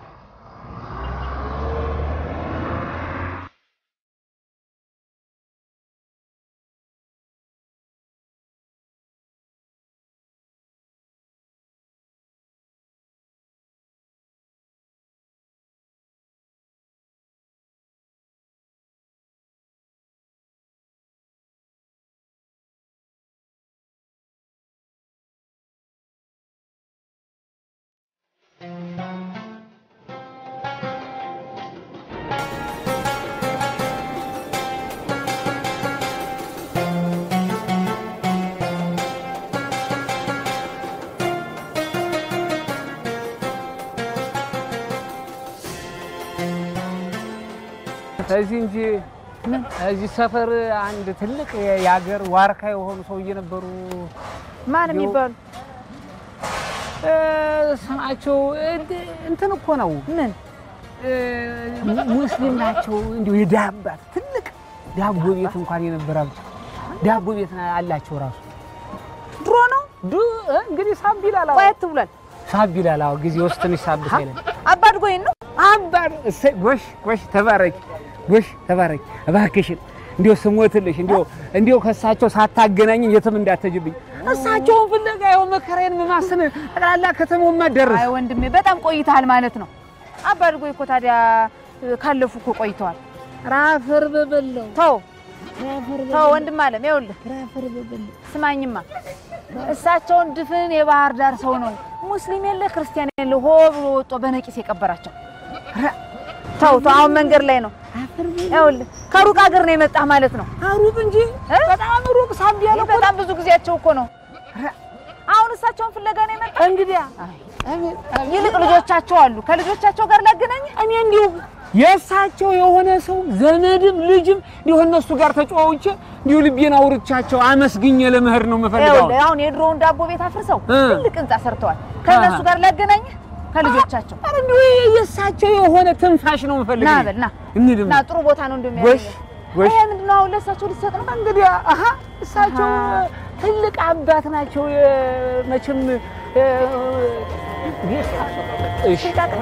እዚህ እንጂ እዚህ ሰፈር አንድ ትልቅ የሀገር ዋርካ የሆኑ ሰውዬ ነበሩ። ማን የሚባሉ እ፣ ስማቸው እንድ- እንትን እኮ ነው። ምን ሙስሊም ናቸው። እንዲሁ የድሃ አባት ትልቅ ዳቦ ቤት እንኳን የነበራቸው ዳቦ ቤት አላቸው ራሱ ድሮ ነው እንግዲህ ሳብ ይላል። ቆየት ብሏል። ሳብ ይላል። አዎ ጊዜ ውስጥ ትንሽ ሳብ ሳይለን አባድ ጎይን ነው አባድ እሰይ፣ ጎሽ ጎሽ፣ ተባረኪ፣ ጎሽ ተባረኪ። እባክሽን እንዲሁ ስሞትልሽ እንዲሁ እንዲሁ ከእሳቸው ሳታገናኝ የትም እንዳትሄጂብኝ። እሳቸውን ፍለጋ ያው መከራዬን መማስን ጠቅላላ ከተማው ማደረስ አይ ወንድሜ በጣም ቆይተሃል ማለት ነው። አባድ ጎይ እኮ ታዲያ ካለፉ እኮ ቆይተዋል። ራፈር በበለው ተው ተው ወንድም አለም ይኸውልህ ስማኝማ እሳቸውን ድፍን የባህር ዳር ሰው ነው ሙስሊም የለ ክርስቲያን የለ ሆ ብሎ ወጦ በነቂስ የቀበራቸው ተው ተው አሁን መንገድ ላይ ነው ይኸውልህ ከሩቅ ሀገር ነው የመጣህ ማለት ነው ሩቅ እንጂ በጣም ሩቅ ሳብ ያለ ይህ በጣም ብዙ ጊዜያቸው እኮ ነው አሁን እሳቸውን ፍለጋ ነው የመጣህ እንግዲያ ይልቅ ልጆቻቸው አሉ ከልጆቻቸው ጋር ላገናኝ እኔ እንዲሁ የእሳቸው የሆነ ሰው ዘመድም ልጅም እንዲሁ እነሱ ጋር ተጫዋውቼ እንዲሁ ልቤን አውርቻቸው አመስግኜ ለመሄድ ነው የምፈልገው። ይኸውልህ አሁን የድሮውን ዳቦ ቤት አፍርሰው እ። ትልቅ ህንጻ ሰርተዋል ከእነሱ ጋር ላገናኝህ ከልጆቻቸው ኧረ እንዲሁ የእሳቸው የሆነ ትንፋሽ ነው የምፈልገው። ና በል ና እንሂድማ። ና ጥሩ ቦታ ነው ጎሽ እንደሚያገኘው ጎሽ ይሄ ምንድን ነው አሁን ለእሳቸው ልትሰጥ ነው እንግዲህ አሀ እሳቸው ትልቅ አባት ናቸው። የ- መቼም እ፣ እሺ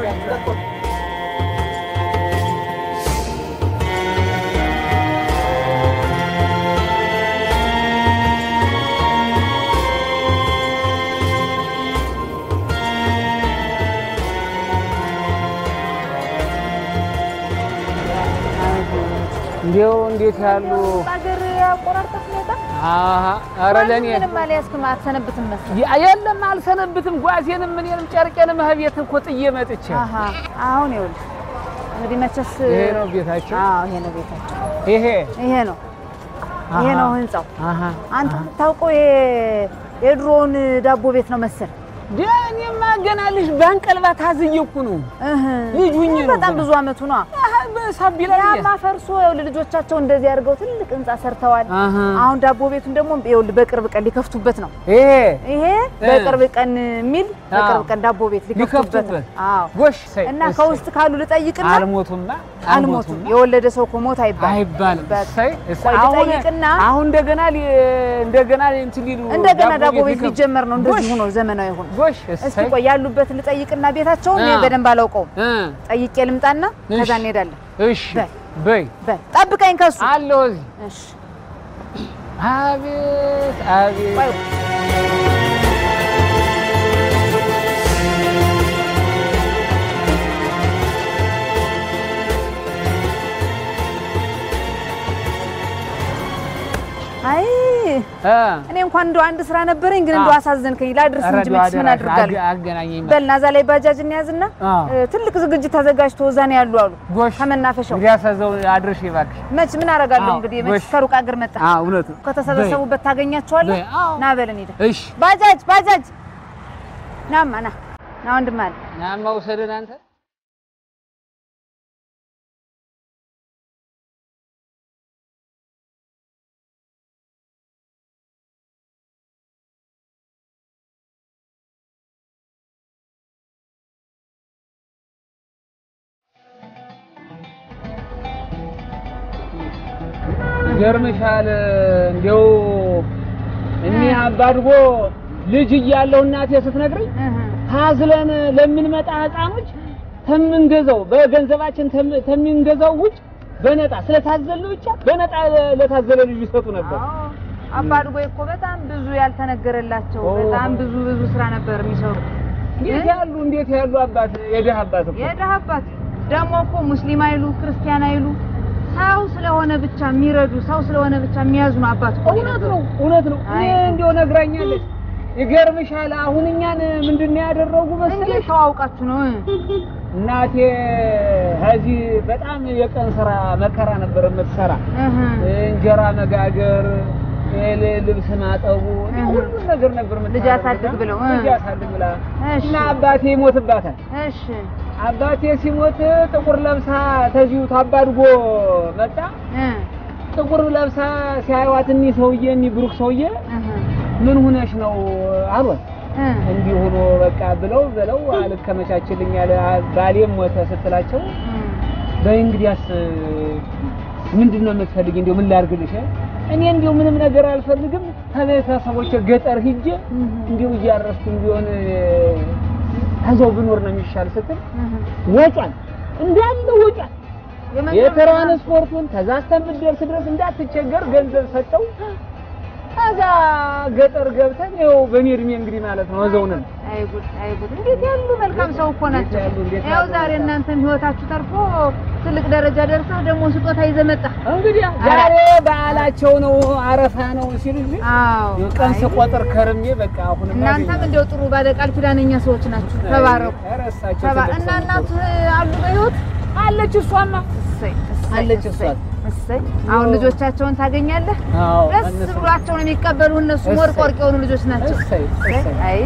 እንዲያው እንዴት ያሉ ሀገር አቆራርጠት ሁኔታ አሀ ኧረ ለእኔ ምንም አልያዝክም አትሰነብትም መሰለኝ ያ- የለም አልሰነብትም። ጓዜንም እኔንም ጨርቄንም እቤት እኮ ጥዬ መጥቼ አሀ አሁን ይኸውልህ እንግዲህ መቼስ ይሄ ነው ቤታቸው? አዎ ይሄ ነው ቤታቸው ይሄ ይሄ ነው ይሄ አሀ። ነው ህንጻው አሀ አንተ የምታውቀው ይሄ የድሮውን ዳቦ ቤት ነው መሰል እኔማ ገና ልጅ በአንቀልባ ታዝዬ እኮ ነው ልጅ ሁኜ ነው በጣም ገና። ብዙ አመቱ ነው ሳቢላ ያማ ፈርሶ ይኸውልህ ልጆቻቸው እንደዚህ አድርገው ትልቅ ህንጻ ሰርተዋል አሀ። አሁን ዳቦ ቤቱን ደግሞ ይኸውልህ በቅርብ ቀን ሊከፍቱበት ነው ይሄ ይሄ እ። በቅርብ ቀን የሚል በቅርብ አዎ። ቀን ዳቦ ቤት ሊከፍቱበት ነው ሊከፍቱበት። አዎ ጎሽ ሰይ እና እሰይ። ከውስጥ ካሉ ልጠይቅና አልሞቱማ አልሞቱም የወለደ ሰው እኮ ሞት አይባልም አይባልም። በቃ። እሰይ እሰይ። ቆይ አሁን ልጠይቅና አሁን እንደገና ሊ- እንደገና እንትን ሊሉ እንደገና ዳቦ ቤት ሊከፍቱ- ሊጀመር ነው እንደዚህ ጎሽ፣ ሆኖ ዘመናዊ ሆኖ ጎሽ እስኪ እሰይ። ቆይ ያሉበትን ልጠይቅና ቤታቸውን እኔ አ። በደንብ አላውቀውም እ ጠይቄ ልምጣና ከዛ እሺ። እንሄዳለን እሺ በል በይ በል ጠብቀኝ ከሱ አለው እዚህ እሺ አቤት አቤት ቆይ አይ እ እኔ እንኳን እንደው አንድ ስራ ነበረኝ፣ ግን እንደው አ። አሳዘንከኝ። ላድርስ ኧረ እንጂ እንደው መቼስ ምን አደራሽ አድርጋለሁ? አገ- አገናኘኝ በልና እዛ ላይ ባጃጅ እንያዝና አ። እ፣ ትልቅ ዝግጅት ተዘጋጅቶ እዛ ነው ያሉ አሉ ጎሽ ከመናፈሻው። እንግዲህ አሳዘው አድርሽ እባክሽ። መች ምን አደርጋለሁ አዎ፣ እንግዲህ ጎሽ። መች ከሩቅ አገር መጣ አዎ እውነት ነው። ከተሰበሰቡበት ታገኛቸዋለህ። በይ፣ አዎ። ና በለን ሄደ እሺ ባጃጅ ባጃጅ ናማ ና ና ወንድም አለ ናማ ውሰድን አንተ ይገርምሻል እንዲያው እኒህ አባድጎ ልጅ እያለሁ እናቴ ስትነግረኝ ታዝለን ለምንመጣ ህፃኖች ከምንገዛው በገንዘባችን ተም- ከምንገዛው ውጭ በነጣ ስለታዘልን ብቻ በነጣ ለታዘለ ልጅ ይሰጡ ነበር። አባድጎ እኮ በጣም ብዙ ያልተነገረላቸው በጣም ብዙ ብዙ ስራ ነበር የሚሰሩ። እንዴት ያሉ እንዴት ያሉ አባት የድሃ አባት እኮ የድሀ አባት ደግሞ እኮ ሙስሊም አይሉ ክርስቲያን አይሉ ሰው ስለሆነ ብቻ የሚረዱ ሰው ስለሆነ ብቻ የሚያዝኑ አባት እኮ እውነት ነው እውነት ነው። እኔ እንዲያው ነግራኛለች። ይገርምሻል አሁን እኛን ምንድን ነው ያደረጉ መሰለሽ? እንዴት ተዋውቃችሁ ነው? እናቴ ከዚህ በጣም የቀን ስራ መከራ ነበር የምትሰራ። እንጀራ መጋገር፣ ል- ልብስ ማጠቡ ሁሉን ነገር ነበር ልጅ የምትሰራ። አሳድግ ብለው እ። ልጅ አሳድግ ብላ እና አባቴ ይሞትባታል። እሺ አባቴ ሲሞት ጥቁር ለብሳ ተዚሁ ታባድጎ መጣ። ጥቁር ለብሳ ሲያዩዋት እኒህ ሰውዬ እኒህ ብሩክ ሰውዬ ምን ሁነሽ ነው አሏት። እንዲህ ሆኖ በቃ ብለው ብለው አልከመቻችልኝ ያለ ባሌም ሞተ ስትላቸው በይ እንግዲያስ ምንድን ነው የምትፈልጊ? እንዲሁ ምን ላድርግልሽ? እኔ እንዲሁ ምንም ነገር አልፈልግም ከቤተሰቦቼ ገጠር ሂጄ እንዲሁ እያረስኩ ቢሆን ከዛው ብኖር ነው የሚሻል ስትል ወጯን እንዳለ ወጯን የትራንስፖርቱን ከዛ እስከምትደርስ ድረስ እንዳትቸገር ገንዘብ ሰጠው። ከዛ ገጠር ገብተን ይኸው በእኔ እድሜ እንግዲህ ማለት ነው እዛው ነን። አይ ጉድ አይ ጉድ! እንዴት ያሉ መልካም ሰው እኮ ናቸው። ያው ዛሬ እናንተም ህይወታችሁ ተርፎ ትልቅ ደረጃ ደርሰህ ደግሞ ስጦታ ይዘህ መጣህ። እንግዲህ ዛሬ በዓላቸው ነው አረፋ ነው ሲሉኝ አዎ ቀን ስቆጥር ከርሜ በቃ አሁን እናንተም እንደው ጥሩ ባለቃል ኪዳነኛ ሰዎች ናችሁ። ተባረኩ። ረሳቸው ተባ እና እናት አሉ በህይወት አለች። እሷማ እሰይ እሰይ አለች እሷ እሰይ አሁን ልጆቻቸውን ታገኛለህ። አዎ ደስ እነሱ- ብሏቸው ነው የሚቀበሉ። እነሱ ወርቅ ወርቅ የሆኑ ልጆች ናቸው። እሰይ እሰይ አይ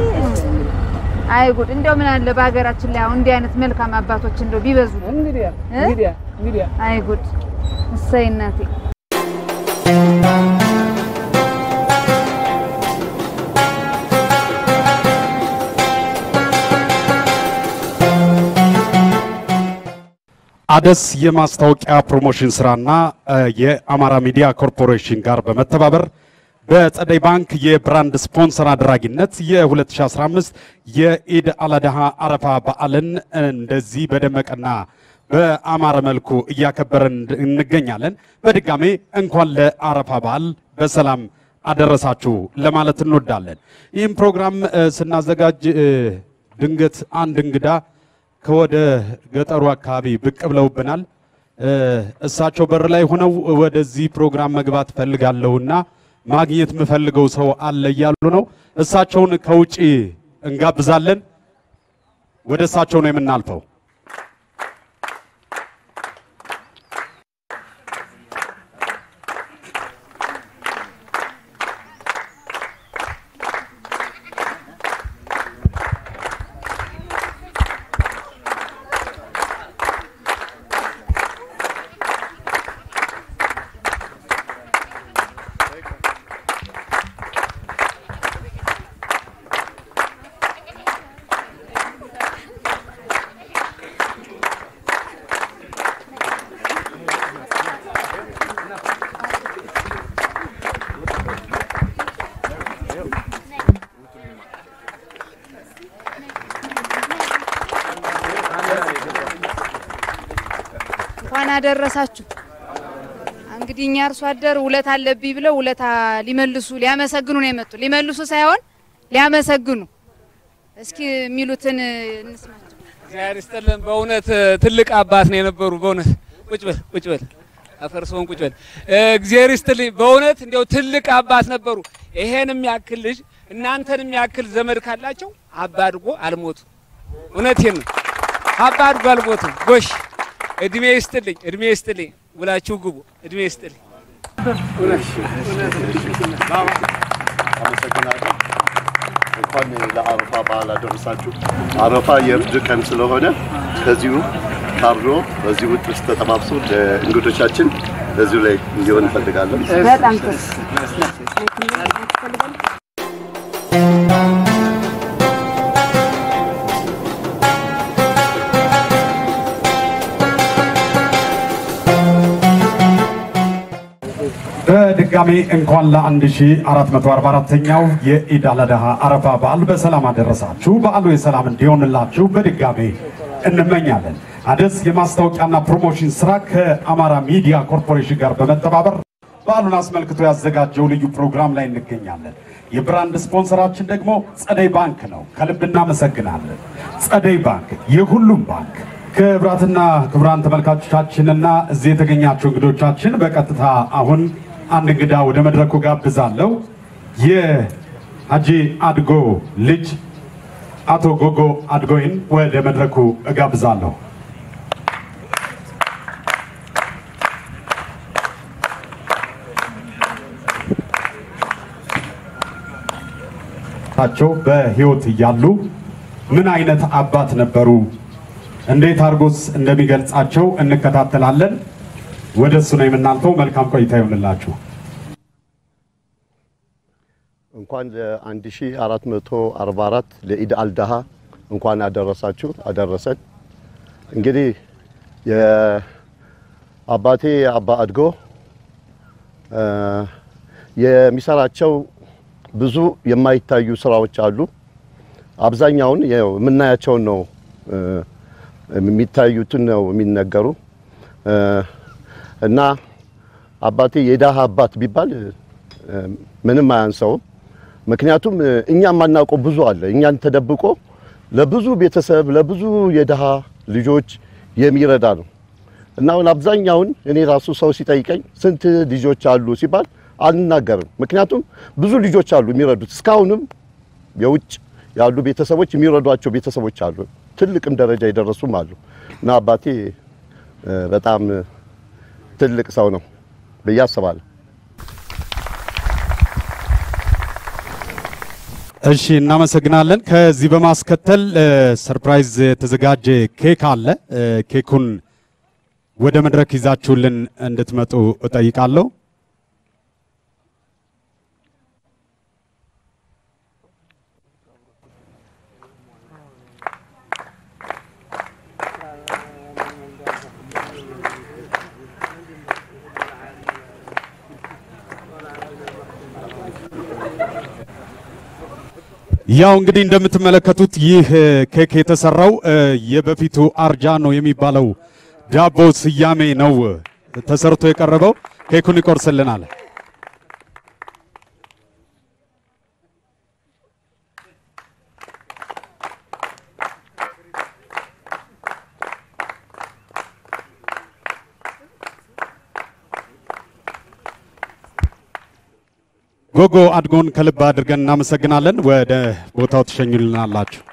አይ ጉድ! እንደው ምን አለ በሀገራችን ላይ አሁን እንዲህ አይነት መልካም አባቶች እንደው ቢበዙ። እንግዲህ እንግዲህ እንግዲህ አይ ጉድ! እሰይ እናቴ አደስ የማስታወቂያ ፕሮሞሽን ስራና እ፣ የአማራ ሚዲያ ኮርፖሬሽን ጋር በመተባበር በጸደይ ባንክ የብራንድ ስፖንሰር አድራጊነት የ2015 የኢድ አላድሃ አረፋ በዓልን እንደዚህ በደመቀና በአማረ መልኩ እያከበረን እንገኛለን። በድጋሜ እንኳን ለአረፋ በዓል በሰላም አደረሳችሁ ለማለት እንወዳለን። ይህም ፕሮግራም እ፣ ስናዘጋጅ እ፣ ድንገት አንድ እንግዳ ከወደ ገጠሩ አካባቢ ብቅ ብለውብናል። እ፣ እሳቸው በር ላይ ሆነው ወደዚህ ፕሮግራም መግባት ፈልጋለሁና ማግኘት የምፈልገው ሰው አለ እያሉ ነው። እሳቸውን ከውጪ እንጋብዛለን። ወደ እሳቸው ነው የምናልፈው። እንኳን አደረሳችሁ። እንግዲህ እኛ አርሶ አደር ውለታ አለብኝ ብለው ውለታ ሊመልሱ ሊያመሰግኑ ነው የመጡ። ሊመልሱ ሳይሆን ሊያመሰግኑ። እስኪ የሚሉትን እንስማቸው። እግዚአብሔር ይስጥልን። በእውነት ትልቅ አባት ነው የነበሩ። በእውነት ቁጭ በል ቁጭ በል አፈርሰውን ቁጭ በል። እግዚአብሔር ይስጥልኝ። በእውነት እንዲያው ትልቅ አባት ነበሩ። ይሄን የሚያክል ልጅ እናንተን የሚያክል ዘመድ ካላቸው አባድጎ አልሞቱ። እውነቴን ነው። አባድጎ አልሞቱ። ጎሽ እድሜ ይስጥልኝ፣ እድሜ ይስጥልኝ። ውላችሁ ግቡ። እድሜ ይስጥልኝ። አመሰግናለሁ። እንኳን ለአረፋ በዓል አደረሳችሁ። አረፋ የእርድ ቀን ስለሆነ ከዚሁ ካርዶ በዚህ ውጥ ውስጥ ተጠባብሶ ለእንግዶቻችን በዚሁ ላይ እንዲሆን እንፈልጋለን። በጣም ጥሩ። በድጋሚ እንኳን ለ1444ኛው የኢድ አልአድሃ አረፋ በዓል በሰላም አደረሳችሁ። በዓሉ የሰላም እንዲሆንላችሁ በድጋሚ እንመኛለን። አደስ የማስታወቂያና ፕሮሞሽን ስራ ከአማራ ሚዲያ ኮርፖሬሽን ጋር በመተባበር በዓሉን አስመልክቶ ያዘጋጀው ልዩ ፕሮግራም ላይ እንገኛለን። የብራንድ ስፖንሰራችን ደግሞ ጸደይ ባንክ ነው። ከልብ እናመሰግናለን። ጸደይ ባንክ የሁሉም ባንክ። ክብራትና ክቡራን ተመልካቾቻችንና እዚህ የተገኛችሁ እንግዶቻችን በቀጥታ አሁን አንድ እንግዳ ወደ መድረኩ ጋብዛለሁ። የሀጂ አድጎ ልጅ አቶ ጎጎ አድጎይን ወደ መድረኩ እጋብዛለሁ። ቸው በህይወት እያሉ ምን አይነት አባት ነበሩ? እንዴት አድርጎስ እንደሚገልጻቸው እንከታተላለን። ወደ እሱ ነው የምናልፈው። መልካም ቆይታ ይሆንላችሁ። እንኳን ለ1444 ለኢድ አልዳሃ እንኳን አደረሳችሁ አደረሰን። እንግዲህ የአባቴ አባ አድጎ የሚሰራቸው ብዙ የማይታዩ ስራዎች አሉ። አብዛኛውን ያው የምናያቸውን ነው የሚታዩትን ነው የሚነገሩ እና አባቴ የዳሃ አባት ቢባል ምንም አያንሰውም። ምክንያቱም እኛ የማናውቀው ብዙ አለ። እኛን ተደብቆ ለብዙ ቤተሰብ ለብዙ የድሃ ልጆች የሚረዳ ነው እና አሁን አብዛኛውን እኔ ራሱ ሰው ሲጠይቀኝ ስንት ልጆች አሉ ሲባል አልናገርም። ምክንያቱም ብዙ ልጆች አሉ የሚረዱት። እስካሁንም የውጭ ያሉ ቤተሰቦች የሚረዷቸው ቤተሰቦች አሉ። ትልቅም ደረጃ የደረሱም አሉ እና አባቴ በጣም ትልቅ ሰው ነው ብዬ አስባለሁ። እሺ እናመሰግናለን። ከዚህ በማስከተል ሰርፕራይዝ የተዘጋጀ ኬክ አለ። ኬኩን ወደ መድረክ ይዛችሁልን እንድትመጡ እጠይቃለሁ። ያው እንግዲህ እንደምትመለከቱት ይህ ኬክ የተሰራው የበፊቱ አርጃኖ የሚባለው ዳቦ ስያሜ ነው ተሰርቶ የቀረበው። ኬኩን ይቆርስልናል። ጎጎ አድጎን ከልብ አድርገን እናመሰግናለን። ወደ ቦታው ትሸኙልናላችሁ።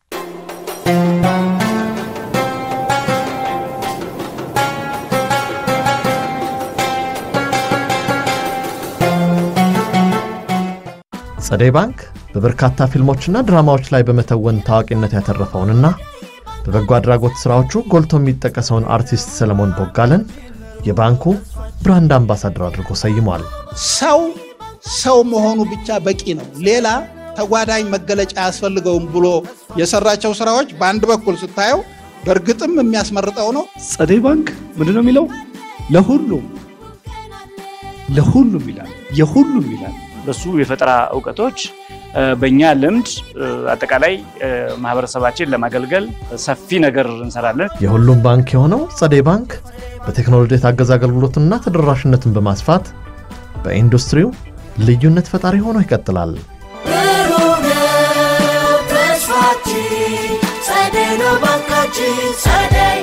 ጸደይ ባንክ በበርካታ ፊልሞችና ድራማዎች ላይ በመተወን ታዋቂነት ያተረፈውንና በበጎ አድራጎት ሥራዎቹ ጎልቶ የሚጠቀሰውን አርቲስት ሰለሞን ቦጋለን የባንኩ ብራንድ አምባሳደር አድርጎ ሰይሟል። ሰው ሰው መሆኑ ብቻ በቂ ነው። ሌላ ተጓዳኝ መገለጫ አያስፈልገውም ብሎ የሰራቸው ስራዎች በአንድ በኩል ስታየው በእርግጥም የሚያስመርጠው ነው። ጸደይ ባንክ ምንድን ነው የሚለው? ለሁሉም ለሁሉም ይላል፣ የሁሉም ይላል። በሱ የፈጠራ እውቀቶች በእኛ ልምድ አጠቃላይ ማህበረሰባችን ለማገልገል ሰፊ ነገር እንሰራለን። የሁሉም ባንክ የሆነው ጸደይ ባንክ በቴክኖሎጂ የታገዘ አገልግሎትና ተደራሽነትን በማስፋት በኢንዱስትሪው ልዩነት ፈጣሪ ሆኖ ይቀጥላል። ብሩህ ነው ተስፋችን፣ ጸደይ ነው ባንካችን፣ ጸደይ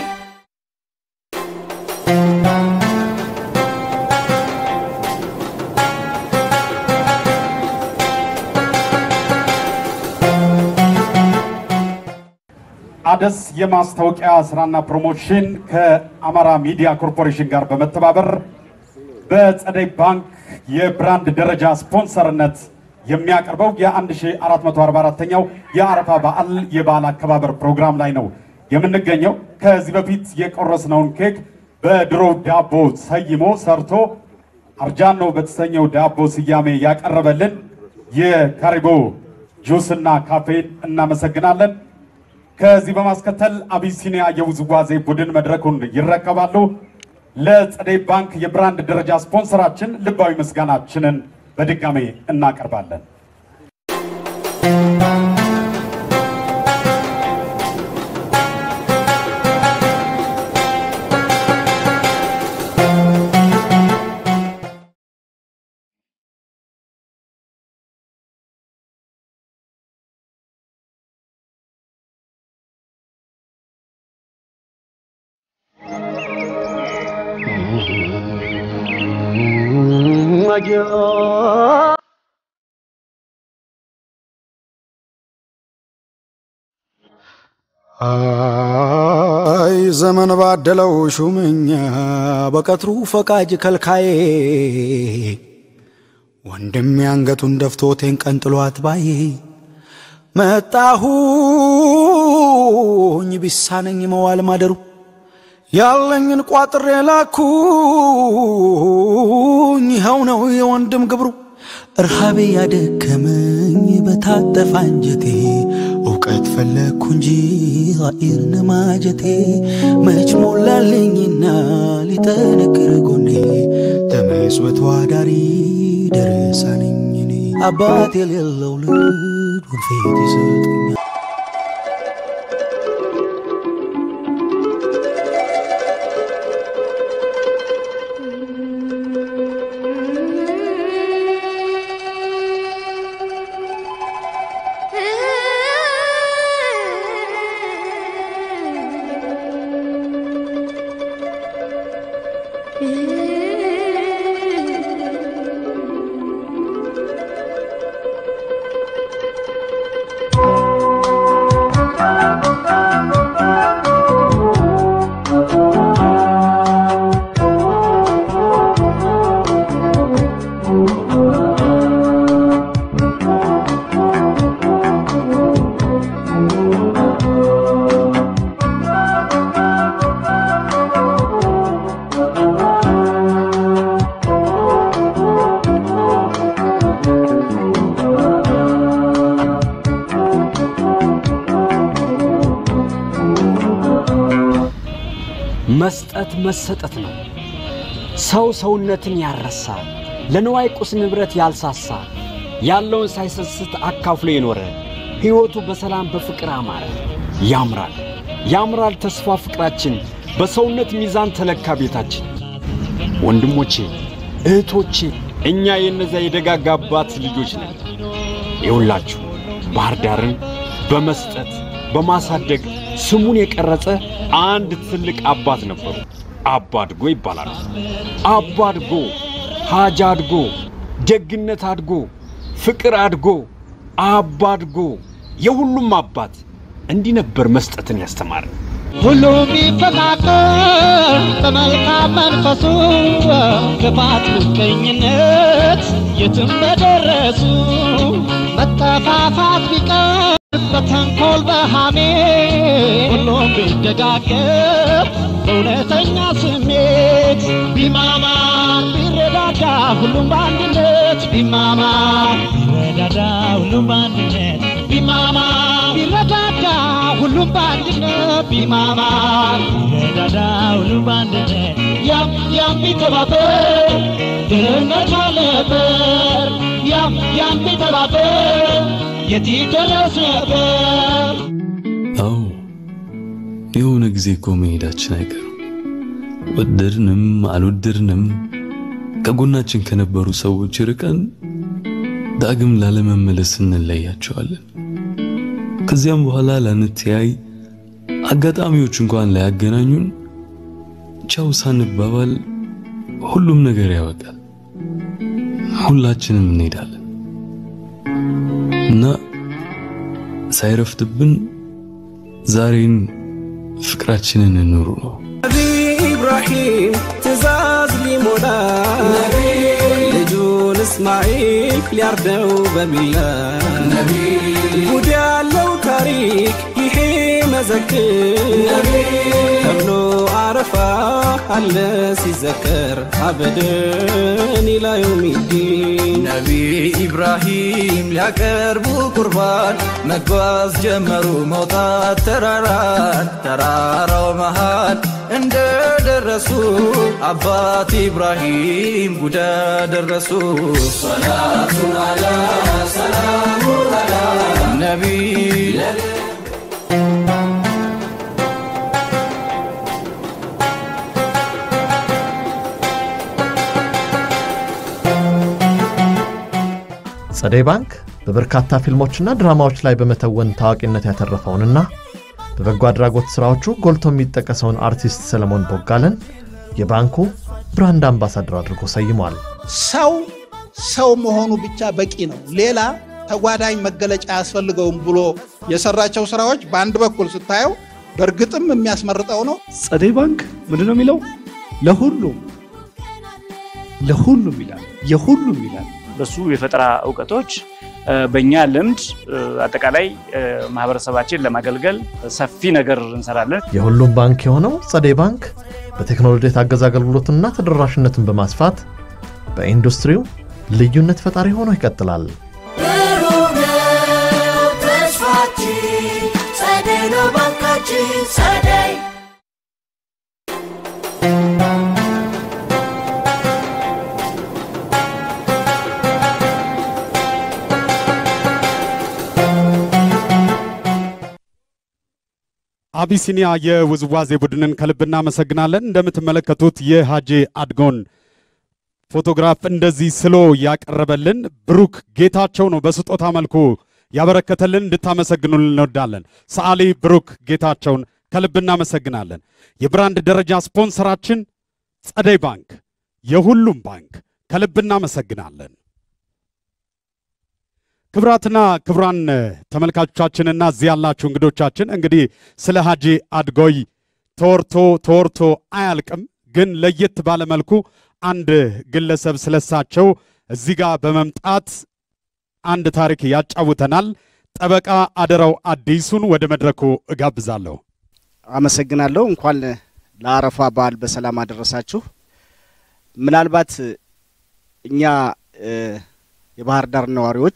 አደስ የማስታወቂያ ስራና ፕሮሞሽን ከአማራ ሚዲያ ኮርፖሬሽን ጋር በመተባበር በጸደይ ባንክ የብራንድ ደረጃ ስፖንሰርነት የሚያቀርበው የ1444ኛው የአረፋ በዓል የበዓል አከባበር ፕሮግራም ላይ ነው የምንገኘው። ከዚህ በፊት የቆረስነውን ኬክ በድሮ ዳቦ ሰይሞ ሰርቶ አርጃኖ በተሰኘው ዳቦ ስያሜ ያቀረበልን የካሪቦ ጁስና ካፌን እናመሰግናለን። ከዚህ በማስከተል አቢሲኒያ የውዝዋዜ ቡድን መድረኩን ይረከባሉ። ለጸደይ ባንክ የብራንድ ደረጃ ስፖንሰራችን ልባዊ ምስጋናችንን በድጋሜ እናቀርባለን። አይ ዘመን ባደለው ሹመኛ በቀትሩ ፈቃጅ ከልካዬ ወንድም አንገቱን ደፍቶቴን ቀንጥሏት ባዬ መጣሁኝ ቢሳነኝ መዋል ማደሩ ያለኝን ቋጥሬ ላኩኝ ይኸው ነው የወንድም ግብሩ እርሃቤ ያደከመኝ በታጠፋ አንጀቴ እውቀት ፈለግኩ እንጂ ኃይርን ማጀቴ መች ሞላልኝና ሊጠነክር ጎኔ ተመስበት ዋዳሪ ደረሰንኝ እኔ አባት የሌለው ልጅ ወንፌት ይሰጠኛል መስጠት መሰጠት ነው። ሰው ሰውነትን ያረሳ፣ ለንዋይ ቁስ ንብረት ያልሳሳ፣ ያለውን ሳይሰስት አካፍሎ የኖረ ሕይወቱ በሰላም በፍቅር አማረ። ያምራል ያምራል ተስፋ ፍቅራችን፣ በሰውነት ሚዛን ተለካ ቤታችን። ወንድሞቼ እህቶቼ፣ እኛ የእነዚያ የደጋጋ አባት ልጆች ነን። ይውላችሁ ባህር ዳርን በመስጠት በማሳደግ ስሙን የቀረጸ አንድ ትልቅ አባት ነበሩ። አባ አድጎ ይባላሉ። አባ አድጎ፣ ሀጃ አድጎ፣ ደግነት አድጎ፣ ፍቅር አድጎ፣ አባ አድጎ የሁሉም አባት እንዲህ ነበር መስጠትን ያስተማረ። ሁሉም ቢፈቃቀር በመልካም መንፈሱ ክፋት፣ ምቀኝነት የትም በደረሱ መጠፋፋት ቢቀር በተንኮል በሃሜ ሁሉም ቢደጋገፍ በእውነተኛ ስሜት ቢማማ ቢረዳዳ ሁሉም በአንድነት ቢማማ ቢረዳዳ ሁሉም በአንድነት ቢማማ ቢረዳዳ ሁሉም በአንድነት ቢማማ ቢረዳዳ ሁሉም በአንድነት ያም ያም ቢተባበር ድህነት አለበር ያም ያም ቢተባበር የት ይደረስ ነበር አዎ የሆነ ጊዜ እኮ መሄዳችን አይቀርም። ወደድንም አልወደድንም ከጎናችን ከነበሩ ሰዎች ርቀን ዳግም ላለመመለስ እንለያቸዋለን። ከዚያም በኋላ ላንተያይ፣ አጋጣሚዎች እንኳን ላያገናኙን፣ ቻው ሳንባባል ሁሉም ነገር ያበቃል። ሁላችንም እንሄዳለን እና ሳይረፍድብን ዛሬን ፍቅራችንን እንኑሩ ነው። ነቢ ኢብራሂም ትእዛዝ ሊሞላ ልጁን እስማኤል ሊያርደው በሚላ ጉድ ያለው ታሪክ ይሄ መዘክር ተብሎ አረፋ አለ ሲዘከር አበደን ኢላ የውሚዲን ነቢ ኢብራሂም ሊያቀርቡ ቁርባን መጓዝ ጀመሩ መውጣት ተራራን ተራራው መሃል እንደ ደረሱ አባት ኢብራሂም ጉዳ ደረሱ ሰላቱ አላ ሰላሙ አላ ነቢይ ጸደይ ባንክ በበርካታ ፊልሞችና ድራማዎች ላይ በመተወን ታዋቂነት ያተረፈውንና በበጎ አድራጎት ሥራዎቹ ጎልቶ የሚጠቀሰውን አርቲስት ሰለሞን ቦጋለን የባንኩ ብራንድ አምባሳደር አድርጎ ሰይሟል። ሰው ሰው መሆኑ ብቻ በቂ ነው። ሌላ ተጓዳኝ መገለጫ አያስፈልገውም ብሎ የሰራቸው ስራዎች በአንድ በኩል ስታየው በእርግጥም የሚያስመርጠው ነው። ጸደይ ባንክ ምንድን ነው የሚለው? ለሁሉም ለሁሉም ይላል፣ የሁሉም ይላል። በሱ የፈጠራ እውቀቶች በእኛ ልምድ አጠቃላይ ማህበረሰባችን ለማገልገል ሰፊ ነገር እንሰራለን። የሁሉም ባንክ የሆነው ጸደይ ባንክ በቴክኖሎጂ የታገዘ አገልግሎትና ተደራሽነትን በማስፋት በኢንዱስትሪው ልዩነት ፈጣሪ ሆኖ ይቀጥላል። ብሩህ ነው ተስፋችን፣ ጸደይ ነው ባንካችን ጸደይ አቢሲኒያ የውዝዋዜ ቡድንን ከልብ እናመሰግናለን። እንደምትመለከቱት የሃጄ አድጎን ፎቶግራፍ እንደዚህ ስሎ ያቀረበልን ብሩክ ጌታቸው ነው። በስጦታ መልኩ ያበረከተልን እንድታመሰግኑልን እንወዳለን። ሰዓሊ ብሩክ ጌታቸውን ከልብ እናመሰግናለን። የብራንድ ደረጃ ስፖንሰራችን ጸደይ ባንክ፣ የሁሉም ባንክ ከልብ እናመሰግናለን። ክብራትና ክብራን ተመልካቾቻችንና እዚህ ያላችሁ እንግዶቻችን እንግዲህ ስለ ሀጂ አድጎይ ተወርቶ ተወርቶ አያልቅም። ግን ለየት ባለ መልኩ አንድ ግለሰብ ስለሳቸው እዚህ ጋር በመምጣት አንድ ታሪክ ያጫውተናል። ጠበቃ አደራው አዲሱን ወደ መድረኩ እጋብዛለሁ። አመሰግናለሁ። እንኳን ለአረፋ በዓል በሰላም አደረሳችሁ። ምናልባት እኛ የባህር ዳር ነዋሪዎች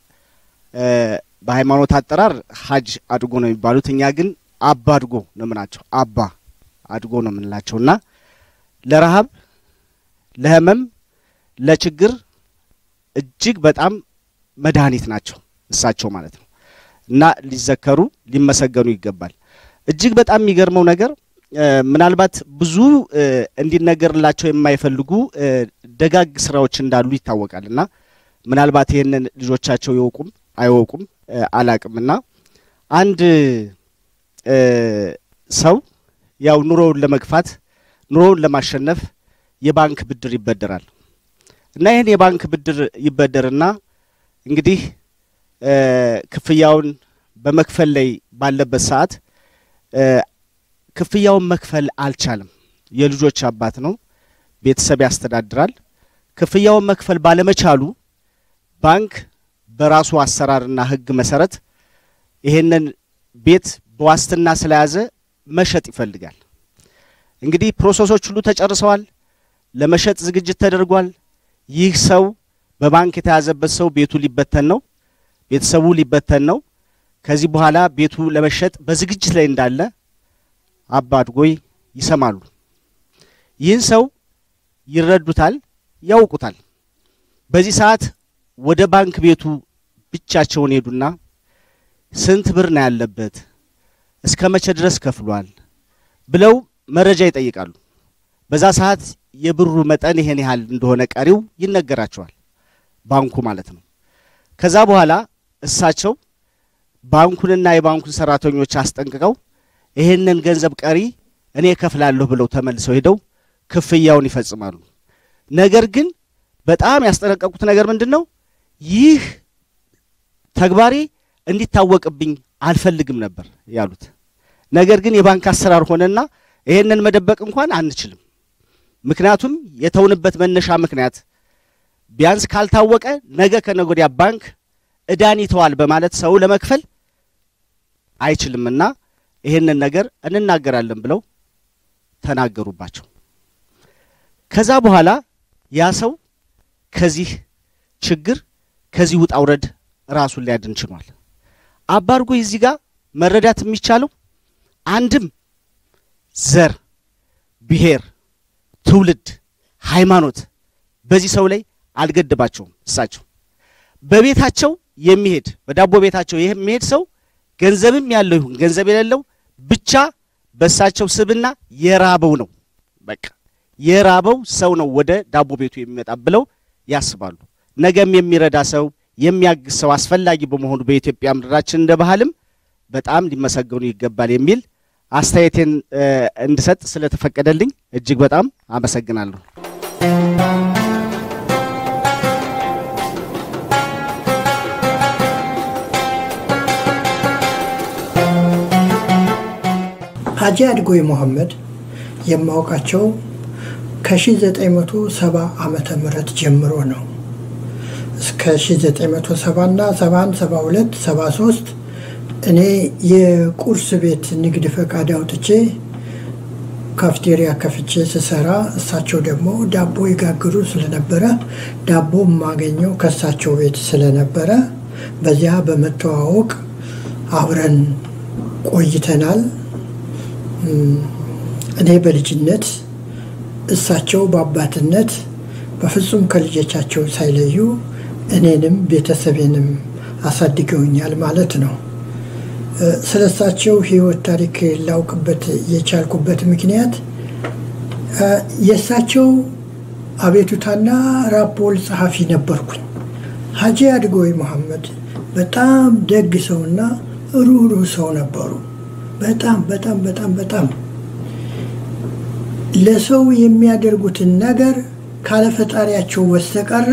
በሃይማኖት አጠራር ሀጅ አድጎ ነው የሚባሉት። እኛ ግን አባ አድጎ ነው የምናቸው። አባ አድጎ ነው የምንላቸው እና ለረሃብ፣ ለህመም፣ ለችግር እጅግ በጣም መድኃኒት ናቸው እሳቸው ማለት ነው እና ሊዘከሩ ሊመሰገኑ ይገባል። እጅግ በጣም የሚገርመው ነገር ምናልባት ብዙ እንዲነገርላቸው የማይፈልጉ ደጋግ ስራዎች እንዳሉ ይታወቃል እና ምናልባት ይህንን ልጆቻቸው ይወቁም አይወቁም አላቅም እና አንድ ሰው ያው ኑሮውን ለመግፋት ኑሮውን ለማሸነፍ የባንክ ብድር ይበደራል እና ይህን የባንክ ብድር ይበደርና እንግዲህ ክፍያውን በመክፈል ላይ ባለበት ሰዓት ክፍያውን መክፈል አልቻለም። የልጆች አባት ነው፣ ቤተሰብ ያስተዳድራል። ክፍያውን መክፈል ባለመቻሉ ባንክ በራሱ አሰራርና ሕግ መሰረት ይሄንን ቤት በዋስትና ስለያዘ መሸጥ ይፈልጋል። እንግዲህ ፕሮሰሶች ሁሉ ተጨርሰዋል። ለመሸጥ ዝግጅት ተደርጓል። ይህ ሰው በባንክ የተያዘበት ሰው ቤቱ ሊበተን ነው፣ ቤተሰቡ ሊበተን ነው። ከዚህ በኋላ ቤቱ ለመሸጥ በዝግጅት ላይ እንዳለ አባ አድጎይ ይሰማሉ። ይህን ሰው ይረዱታል፣ ያውቁታል። በዚህ ሰዓት ወደ ባንክ ቤቱ ብቻቸውን ሄዱና ስንት ብር ነው ያለበት፣ እስከ መቼ ድረስ ከፍሏል ብለው መረጃ ይጠይቃሉ። በዛ ሰዓት የብሩ መጠን ይሄን ያህል እንደሆነ ቀሪው ይነገራቸዋል፣ ባንኩ ማለት ነው። ከዛ በኋላ እሳቸው ባንኩንና የባንኩን ሰራተኞች አስጠንቅቀው ይሄንን ገንዘብ ቀሪ እኔ እከፍላለሁ ብለው ተመልሰው ሄደው ክፍያውን ይፈጽማሉ። ነገር ግን በጣም ያስጠነቀቁት ነገር ምንድን ነው? ይህ ተግባሬ እንዲታወቅብኝ አልፈልግም ነበር ያሉት። ነገር ግን የባንክ አሰራር ሆነና ይሄንን መደበቅ እንኳን አንችልም። ምክንያቱም የተውንበት መነሻ ምክንያት ቢያንስ ካልታወቀ ነገ ከነገ ወዲያ ባንክ እዳን ይተዋል በማለት ሰው ለመክፈል አይችልምና ይሄንን ነገር እንናገራለን ብለው ተናገሩባቸው። ከዛ በኋላ ያ ሰው ከዚህ ችግር ከዚህ ውጣ ውረድ ራሱን ሊያድን ችሏል። አባ አድጎይ እዚህ ጋር መረዳት የሚቻለው አንድም ዘር ብሔር፣ ትውልድ፣ ሃይማኖት በዚህ ሰው ላይ አልገደባቸውም። እሳቸው በቤታቸው የሚሄድ በዳቦ ቤታቸው የሚሄድ ሰው ገንዘብም ያለው ይሁን ገንዘብ የሌለው ብቻ በእሳቸው ስብና የራበው ነው። በቃ የራበው ሰው ነው ወደ ዳቦ ቤቱ የሚመጣ ብለው ያስባሉ። ነገም የሚረዳ ሰው የሚያግዝ ሰው አስፈላጊ በመሆኑ በኢትዮጵያ ምድራችን እንደ ባህልም በጣም ሊመሰገኑ ይገባል የሚል አስተያየቴን እንድሰጥ ስለተፈቀደልኝ እጅግ በጣም አመሰግናለሁ። ሀጂ አድጎይ መሐመድ የማውቃቸው ከ1970 ዓመተ ምህረት ጀምሮ ነው። እስከ 1970 እና 71፣ 72፣ 73 እኔ የቁርስ ቤት ንግድ ፈቃድ አውጥቼ ካፍቴሪያ ከፍቼ ስሰራ እሳቸው ደግሞ ዳቦ ይጋግሩ ስለነበረ ዳቦ የማገኘው ከእሳቸው ቤት ስለነበረ በዚያ በመተዋወቅ አብረን ቆይተናል። እኔ በልጅነት እሳቸው በአባትነት በፍጹም ከልጆቻቸው ሳይለዩ እኔንም ቤተሰቤንም አሳድገውኛል ማለት ነው። ስለ እሳቸው ሕይወት ታሪክ ላውቅበት የቻልኩበት ምክንያት የእሳቸው አቤቱታና ራፖል ጸሐፊ ነበርኩኝ። ሀጂ አድጎይ መሐመድ በጣም ደግ ሰውና ሩህሩህ ሰው ነበሩ። በጣም በጣም በጣም በጣም ለሰው የሚያደርጉትን ነገር ካለ ፈጣሪያቸው በስተቀረ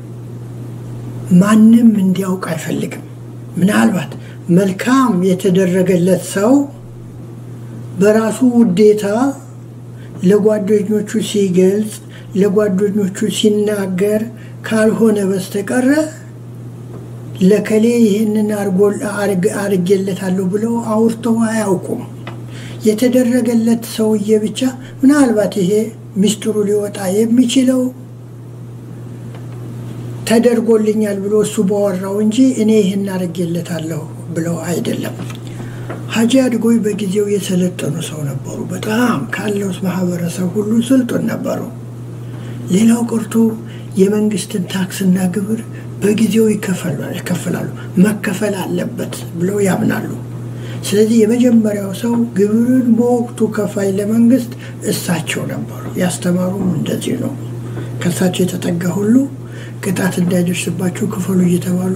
ማንም እንዲያውቅ አይፈልግም። ምናልባት መልካም የተደረገለት ሰው በራሱ ውዴታ ለጓደኞቹ ሲገልጽ፣ ለጓደኞቹ ሲናገር ካልሆነ በስተቀረ ለከሌ ይህንን አርጌለታለሁ ብለው አውርተው አያውቁም። የተደረገለት ሰውዬ ብቻ ምናልባት ይሄ ሚስጥሩ ሊወጣ የሚችለው ተደርጎልኛል ብሎ እሱ በወራው እንጂ እኔ ይህን አርጌለታለሁ ብለው አይደለም። ሀጂ አድጎይ በጊዜው የሰለጠኑ ሰው ነበሩ። በጣም ካለው ማህበረሰብ ሁሉ ስልጡን ነበሩ። ሌላው ቀርቶ የመንግስትን ታክስና ግብር በጊዜው ይከፈላሉ፣ መከፈል አለበት ብለው ያምናሉ። ስለዚህ የመጀመሪያው ሰው ግብርን በወቅቱ ከፋይ ለመንግስት እሳቸው ነበሩ። ያስተማሩም እንደዚህ ነው። ከእሳቸው የተጠጋ ሁሉ ቅጣት እንዳይደርስባቸው ክፈሉ እየተባሉ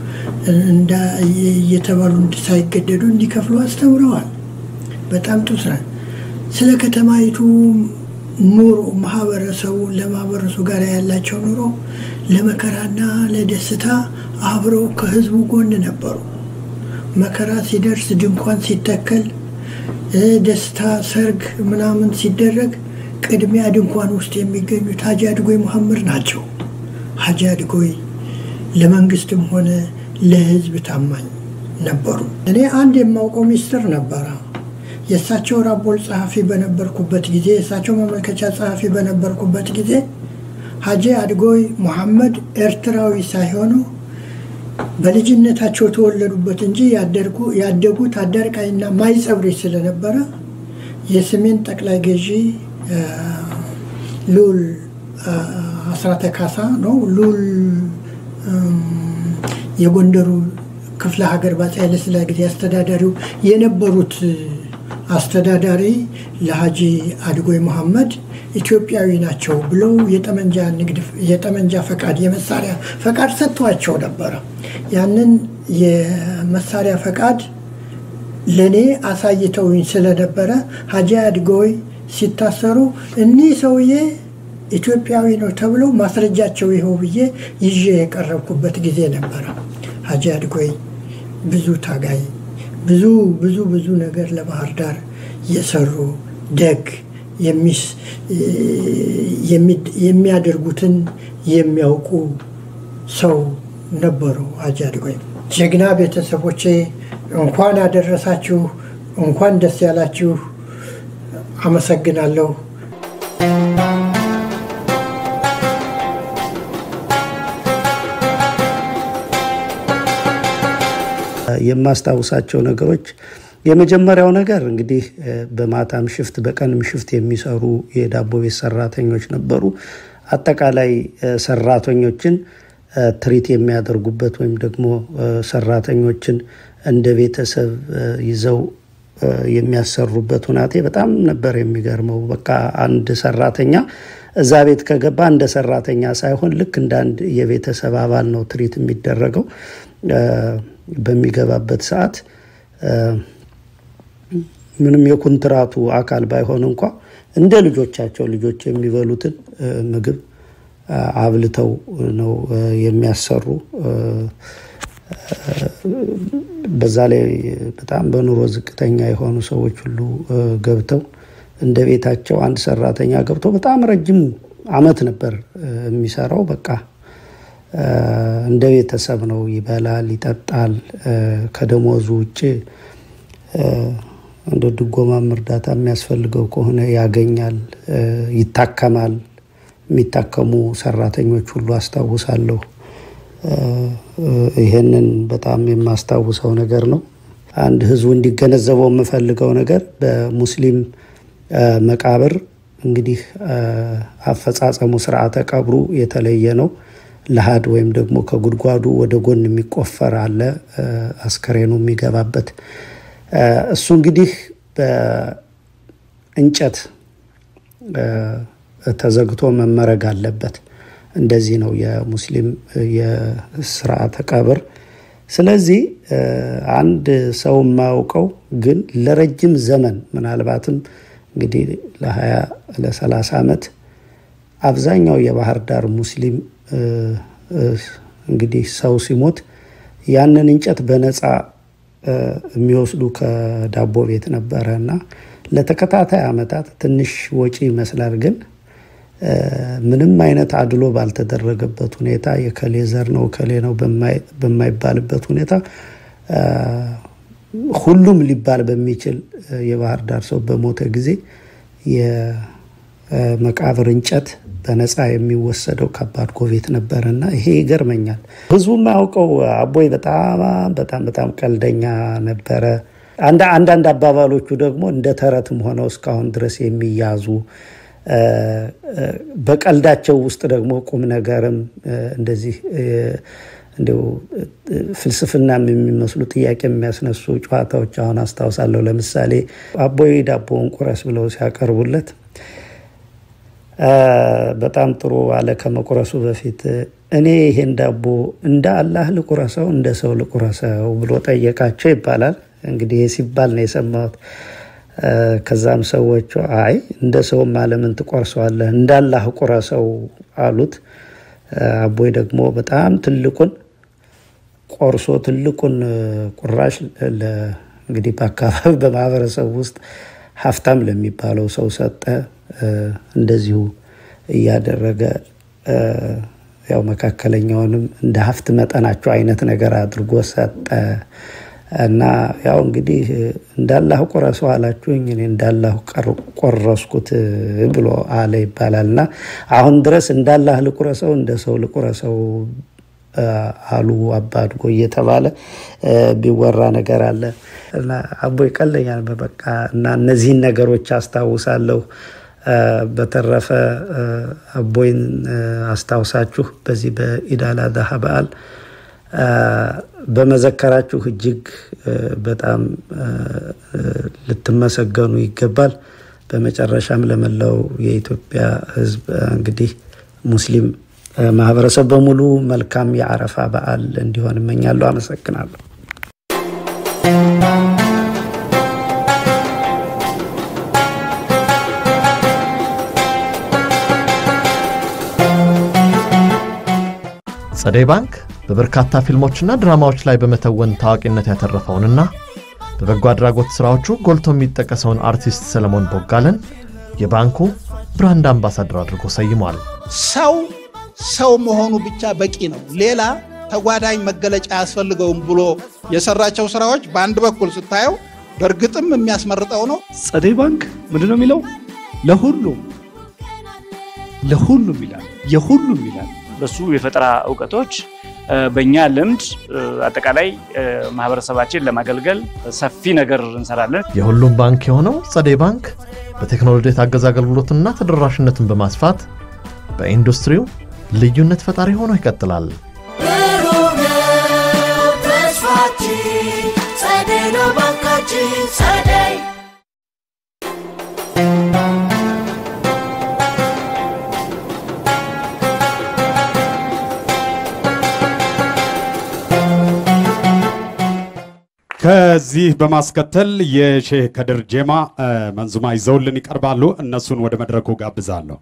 እየተባሉ ሳይገደዱ እንዲከፍሉ አስተምረዋል። በጣም ጥሩ ስራ። ስለ ከተማይቱ ኑሮ ማህበረሰቡ ለማህበረሰቡ ጋር ያላቸው ኑሮ ለመከራና ለደስታ አብረው ከህዝቡ ጎን ነበሩ። መከራ ሲደርስ ድንኳን ሲተከል፣ ደስታ፣ ሰርግ ምናምን ሲደረግ ቅድሚያ ድንኳን ውስጥ የሚገኙት ሀጂ አድጎይ መሐመድ ናቸው። ሀጂ አድጎይ ለመንግስትም ሆነ ለህዝብ ታማኝ ነበሩ። እኔ አንድ የማውቀው ሚስጥር ነበረ። የእሳቸው ራቦል ጸሐፊ በነበርኩበት ጊዜ የእሳቸው መመልከቻ ጸሐፊ በነበርኩበት ጊዜ ሀጂ አድጎይ መሐመድ ኤርትራዊ ሳይሆኑ በልጅነታቸው ተወለዱበት እንጂ ያደጉት አዳርቃይና ማይጸብሪ ስለነበረ የሰሜን ጠቅላይ ገዢ ሉል አስራተ ካሳ ነው ሉል የጎንደሩ ክፍለ ሀገር በአፄ ኃይለሥላሴ ጊዜ አስተዳዳሪው የነበሩት አስተዳዳሪ ለሀጂ አድጎይ መሐመድ ኢትዮጵያዊ ናቸው ብለው የጠመንጃ ንግድ የጠመንጃ ፈቃድ የመሳሪያ ፈቃድ ሰጥቷቸው ነበረ። ያንን የመሳሪያ ፈቃድ ለእኔ አሳይተውኝ ስለነበረ ሀጂ አድጎይ ሲታሰሩ እኒህ ሰውዬ ኢትዮጵያዊ ነው ተብለው ማስረጃቸው ይኸው ብዬ ይዤ የቀረብኩበት ጊዜ ነበረ። ሀጂ አድጎይ ብዙ ታጋይ ብዙ ብዙ ብዙ ነገር ለባህር ዳር የሰሩ ደግ የሚያደርጉትን የሚያውቁ ሰው ነበሩ። ሀጂ አድጎይ ጀግና ቤተሰቦቼ እንኳን አደረሳችሁ፣ እንኳን ደስ ያላችሁ። አመሰግናለሁ። የማስታውሳቸው ነገሮች የመጀመሪያው ነገር እንግዲህ በማታም ሽፍት በቀንም ሽፍት የሚሰሩ የዳቦ ቤት ሰራተኞች ነበሩ። አጠቃላይ ሰራተኞችን ትሪት የሚያደርጉበት ወይም ደግሞ ሰራተኞችን እንደ ቤተሰብ ይዘው የሚያሰሩበት ሁናቴ በጣም ነበር የሚገርመው። በቃ አንድ ሰራተኛ እዛ ቤት ከገባ እንደ ሰራተኛ ሳይሆን ልክ እንደ አንድ የቤተሰብ አባል ነው ትሪት የሚደረገው። በሚገባበት ሰዓት ምንም የኩንትራቱ አካል ባይሆን እንኳ እንደ ልጆቻቸው ልጆች የሚበሉትን ምግብ አብልተው ነው የሚያሰሩ። በዛ ላይ በጣም በኑሮ ዝቅተኛ የሆኑ ሰዎች ሁሉ ገብተው እንደ ቤታቸው አንድ ሰራተኛ ገብቶ በጣም ረጅም አመት ነበር የሚሰራው። በቃ እንደ ቤተሰብ ነው። ይበላል፣ ይጠጣል። ከደሞዙ ውጭ እንደ ድጎማም እርዳታ የሚያስፈልገው ከሆነ ያገኛል፣ ይታከማል። የሚታከሙ ሰራተኞች ሁሉ አስታውሳለሁ። ይሄንን በጣም የማስታውሰው ነገር ነው። አንድ ህዝቡ እንዲገነዘበው የምፈልገው ነገር በሙስሊም መቃብር እንግዲህ አፈጻጸሙ ስርዓተ ቀብሩ የተለየ ነው። ለሀድ ወይም ደግሞ ከጉድጓዱ ወደ ጎን የሚቆፈር አለ አስከሬኑ የሚገባበት። እሱ እንግዲህ በእንጨት ተዘግቶ መመረግ አለበት። እንደዚህ ነው የሙስሊም የስርዓተ ቀብር። ስለዚህ አንድ ሰው የማያውቀው ግን ለረጅም ዘመን ምናልባትም እንግዲህ ለ20 ለ30 ዓመት አብዛኛው የባህር ዳር ሙስሊም እንግዲህ ሰው ሲሞት ያንን እንጨት በነፃ የሚወስዱ ከዳቦ ቤት ነበረ እና ለተከታታይ ዓመታት ትንሽ ወጪ ይመስላል ግን ምንም አይነት አድሎ ባልተደረገበት ሁኔታ የከሌ ዘር ነው ከሌ ነው በማይባልበት ሁኔታ ሁሉም ሊባል በሚችል የባህር ዳር ሰው በሞተ ጊዜ የመቃብር እንጨት በነፃ የሚወሰደው ከባድ ጎቤት ነበረ እና ይሄ ይገርመኛል። ህዝቡ የማያውቀው አቦይ በጣም በጣም በጣም ቀልደኛ ነበረ። አንዳንድ አባባሎቹ ደግሞ እንደ ተረትም ሆነው እስካሁን ድረስ የሚያዙ በቀልዳቸው ውስጥ ደግሞ ቁም ነገርም እንደዚህ እንዲሁ ፍልስፍናም የሚመስሉ ጥያቄ የሚያስነሱ ጨዋታዎች አሁን አስታውሳለሁ። ለምሳሌ አቦይ ዳቦውን ቁረስ ብለው ሲያቀርቡለት በጣም ጥሩ አለ። ከመቁረሱ በፊት እኔ ይሄን ዳቦ እንደ አላህ ልቁረሰው እንደ ሰው ልቁረሰው ብሎ ጠየቃቸው ይባላል። እንግዲህ ይህ ሲባል ነው የሰማሁት። ከዛም ሰዎቹ አይ እንደ ሰውም ለምን ትቆርሰዋለህ እንዳላህ ቁረሰው አሉት። አቦይ ደግሞ በጣም ትልቁን ቆርሶ ትልቁን ቁራሽ እንግዲህ በአካባቢ በማህበረሰቡ ውስጥ ሀብታም ለሚባለው ሰው ሰጠ። እንደዚሁ እያደረገ ያው መካከለኛውንም እንደ ሀብት መጠናቸው አይነት ነገር አድርጎ ሰጠ። እና ያው እንግዲህ እንዳላህ ቆረሰው አላችሁኝ እኔ እንዳላህ ቆረስኩት ብሎ አለ ይባላል። እና አሁን ድረስ እንዳላህ ልቁረሰው እንደ ሰው ልቁረሰው አሉ አባድጎ እየተባለ ቢወራ ነገር አለ። እና አቦይ ቀልደኛ ነበር በቃ እና እነዚህን ነገሮች አስታውሳለሁ። በተረፈ አቦይን አስታውሳችሁ በዚህ በኢድ አል አድሃ በዓል በመዘከራችሁ እጅግ በጣም ልትመሰገኑ ይገባል። በመጨረሻም ለመላው የኢትዮጵያ ሕዝብ እንግዲህ ሙስሊም ማህበረሰብ በሙሉ መልካም የአረፋ በዓል እንዲሆን እመኛለሁ። አመሰግናለሁ። ጸደይ ባንክ በበርካታ ፊልሞችና ድራማዎች ላይ በመተወን ታዋቂነት ያተረፈውንና በበጎ አድራጎት ሥራዎቹ ጎልቶ የሚጠቀሰውን አርቲስት ሰለሞን ቦጋለን የባንኩ ብራንድ አምባሳደር አድርጎ ሰይሟል። ሰው ሰው መሆኑ ብቻ በቂ ነው። ሌላ ተጓዳኝ መገለጫ አያስፈልገውም ብሎ የሰራቸው ስራዎች በአንድ በኩል ስታየው በእርግጥም የሚያስመርጠው ነው። ጸደይ ባንክ ምንድን ነው የሚለው? ለሁሉም ለሁሉም ይላል፣ የሁሉም ይላል። በሱ የፈጠራ እውቀቶች በእኛ ልምድ አጠቃላይ ማህበረሰባችን ለማገልገል ሰፊ ነገር እንሰራለን። የሁሉም ባንክ የሆነው ጸደይ ባንክ በቴክኖሎጂ የታገዘ አገልግሎትና ተደራሽነትን በማስፋት በኢንዱስትሪው ልዩነት ፈጣሪ ሆኖ ይቀጥላል። ብሩህ ነው ተስፋችን፣ ጸደይ ነው ባንካችን ጸደይ ከዚህ በማስከተል የሼህ ከድር ጄማ እ፣ መንዙማ ይዘውልን ይቀርባሉ። እነሱን ወደ መድረኩ ጋብዛለሁ።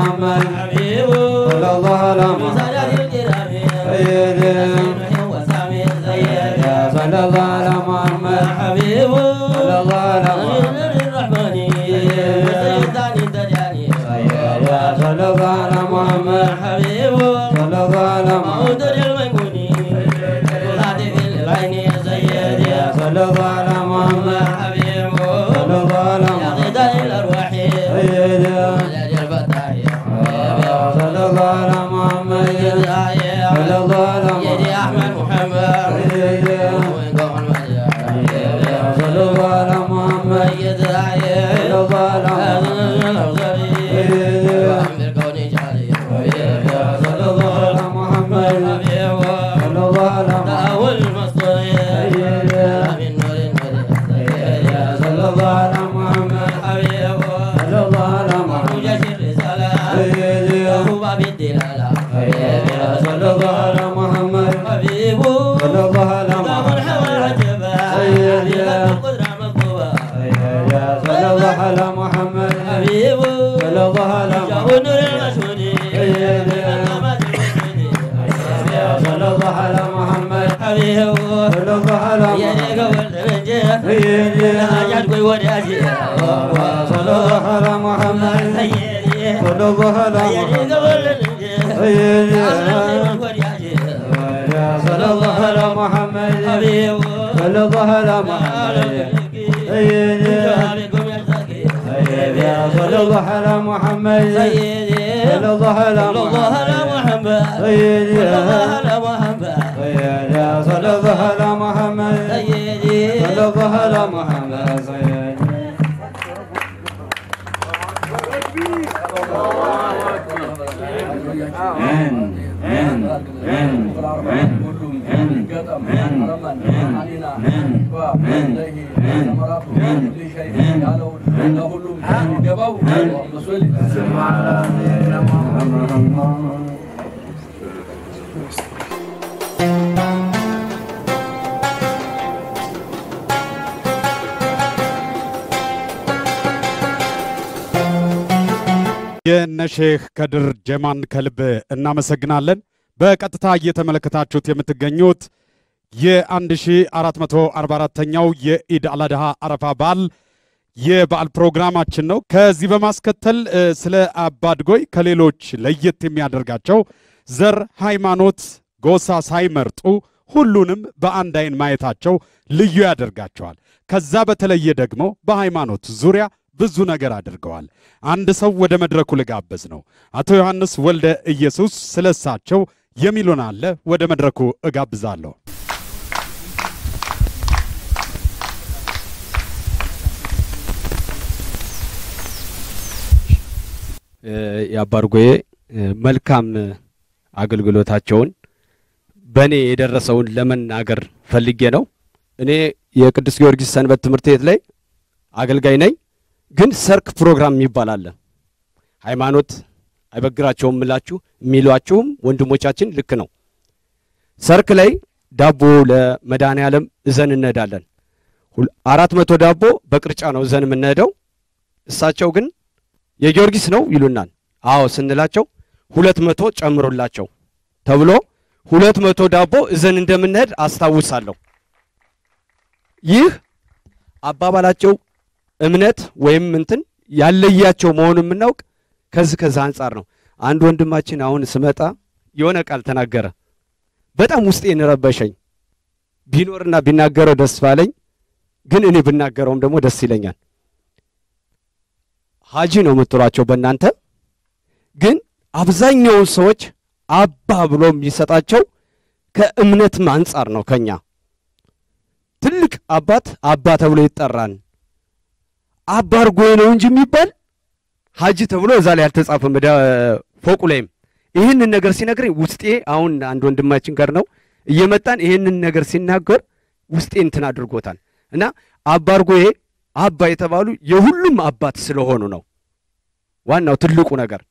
محمد محمد حبيبه صلى الله على محمد صلى الله على محمد حبيبه صلى الله على محمد صلى الله على محمد صلى الله على محمد صلى الله على محمد حبيبه صلى الله على محمد صلى الله على محمد صلى الله على محمد سيدي صلى الله على محمد صلى الله على محمد سيدي የነ ሼህ ከድር ጀማን ከልብ እናመሰግናለን። በቀጥታ እየተመለከታችሁት የምትገኙት የ1444ኛው የኢድ አልአድሃ አረፋ በዓል የበዓል ፕሮግራማችን ነው። ከዚህ በማስከተል እ፣ ስለ አባድጎይ ከሌሎች ለየት የሚያደርጋቸው ዘር፣ ሃይማኖት፣ ጎሳ ሳይመርጡ ሁሉንም በአንድ አይን ማየታቸው ልዩ ያደርጋቸዋል። ከዛ በተለየ ደግሞ በሃይማኖት ዙሪያ ብዙ ነገር አድርገዋል። አንድ ሰው ወደ መድረኩ ልጋበዝ ነው። አቶ ዮሐንስ ወልደ ኢየሱስ ስለሳቸው የሚሉን አለ። ወደ መድረኩ እጋብዛለሁ። የአባርጎዬ መልካም አገልግሎታቸውን በእኔ የደረሰውን ለመናገር ፈልጌ ነው። እኔ የቅዱስ ጊዮርጊስ ሰንበት ትምህርት ቤት ላይ አገልጋይ ነኝ። ግን ሰርክ ፕሮግራም የሚባል አለ። ሃይማኖት አይበግራቸውም ምላችሁ የሚሏችሁም ወንድሞቻችን ልክ ነው። ሰርክ ላይ ዳቦ ለመድኃኔ ዓለም እዘን እንሄዳለን። ሁል- አራት መቶ ዳቦ በቅርጫ ነው እዘን የምንሄደው። እሳቸው ግን የጊዮርጊስ ነው ይሉናል። አዎ ስንላቸው ሁለት መቶ ጨምሮላቸው ተብሎ ሁለት መቶ ዳቦ እዘን እንደምንሄድ አስታውሳለሁ። ይህ አባባላቸው እምነት ወይም እንትን ያለያቸው መሆኑን የምናውቅ ከዚህ ከዚህ አንጻር ነው። አንድ ወንድማችን አሁን ስመጣ የሆነ ቃል ተናገረ። በጣም ውስጤን ረበሸኝ። ቢኖርና ቢናገረው ደስ ባለኝ፣ ግን እኔ ብናገረውም ደግሞ ደስ ይለኛል። ሀጂ ነው የምትሏቸው በእናንተ ግን አብዛኛውን ሰዎች አባ ብሎ የሚሰጣቸው ከእምነትም አንጻር ነው። ከኛ ትልቅ አባት አባ ተብሎ ይጠራል። አባ አርጎዬ ነው እንጂ የሚባል ሀጂ ተብሎ እዛ ላይ አልተጻፈም። ዳ- ፎቁ ላይም ይህንን ነገር ሲነግረኝ ውስጤ አሁን አንድ ወንድማችን ጋር ነው እየመጣን ይህንን ነገር ሲናገር ውስጤ እንትን አድርጎታል እና አባ አርጎዬ አባ የተባሉ የሁሉም አባት ስለሆኑ ነው ዋናው ትልቁ ነገር።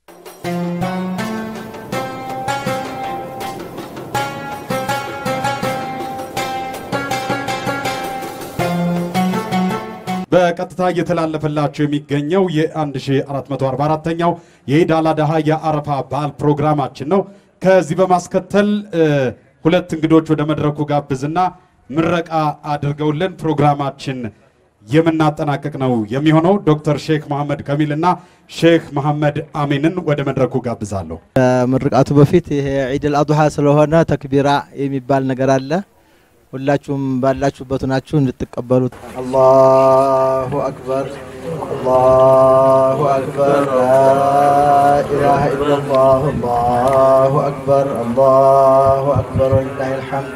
በቀጥታ እየተላለፈላቸው የሚገኘው የ1444ኛው የኢድ አል አድሃ የአረፋ በዓል ፕሮግራማችን ነው። ከዚህ በማስከተል እ፣ ሁለት እንግዶች ወደ መድረኩ ጋብዝና ምረቃ አድርገውልን ፕሮግራማችን የምናጠናቀቅ ነው የሚሆነው። ዶክተር ሼክ መሐመድ ከሚል እና ሼክ መሐመድ አሚንን ወደ መድረኩ ጋብዛለሁ። ከምርቃቱ በፊት ይሄ ዒድል አድሃ ስለሆነ ተክቢራ የሚባል ነገር አለ። ሁላችሁም ባላችሁበት ናችሁ እንድትቀበሉት። አላሁ አክበር አላሁ አክበር ላኢላሃ ኢለላህ አላሁ አክበር አላሁ አክበር ወሊላሂ ልሐምድ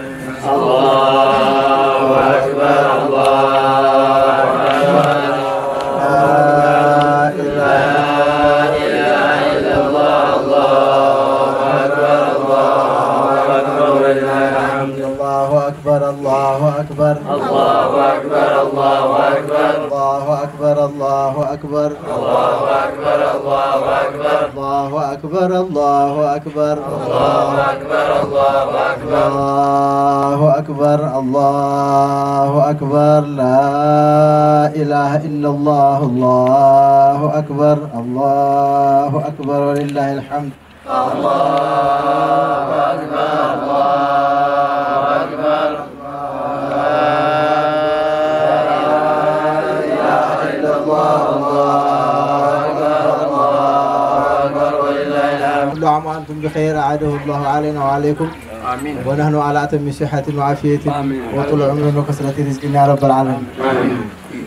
አላሁ አክበር አላሁ አክበር الله أكبر الله أكبر الله أكبر الله أكبر الله أكبر الله أكبر أكبر الله أكبر الله أكبر الله أكبر الله أكبر الله أكبر الله أكبر الله أكبر الله أكبر لا إله إلا الله الله أكبر الله أكبر ولله الحمد الله أكبر الله أكبر كل عام وانتم بخير اعاده الله علينا وعليكم امين ونحن على اتم صحه وعافيه امين وطول عمر وكثره رزق يا رب العالمين امين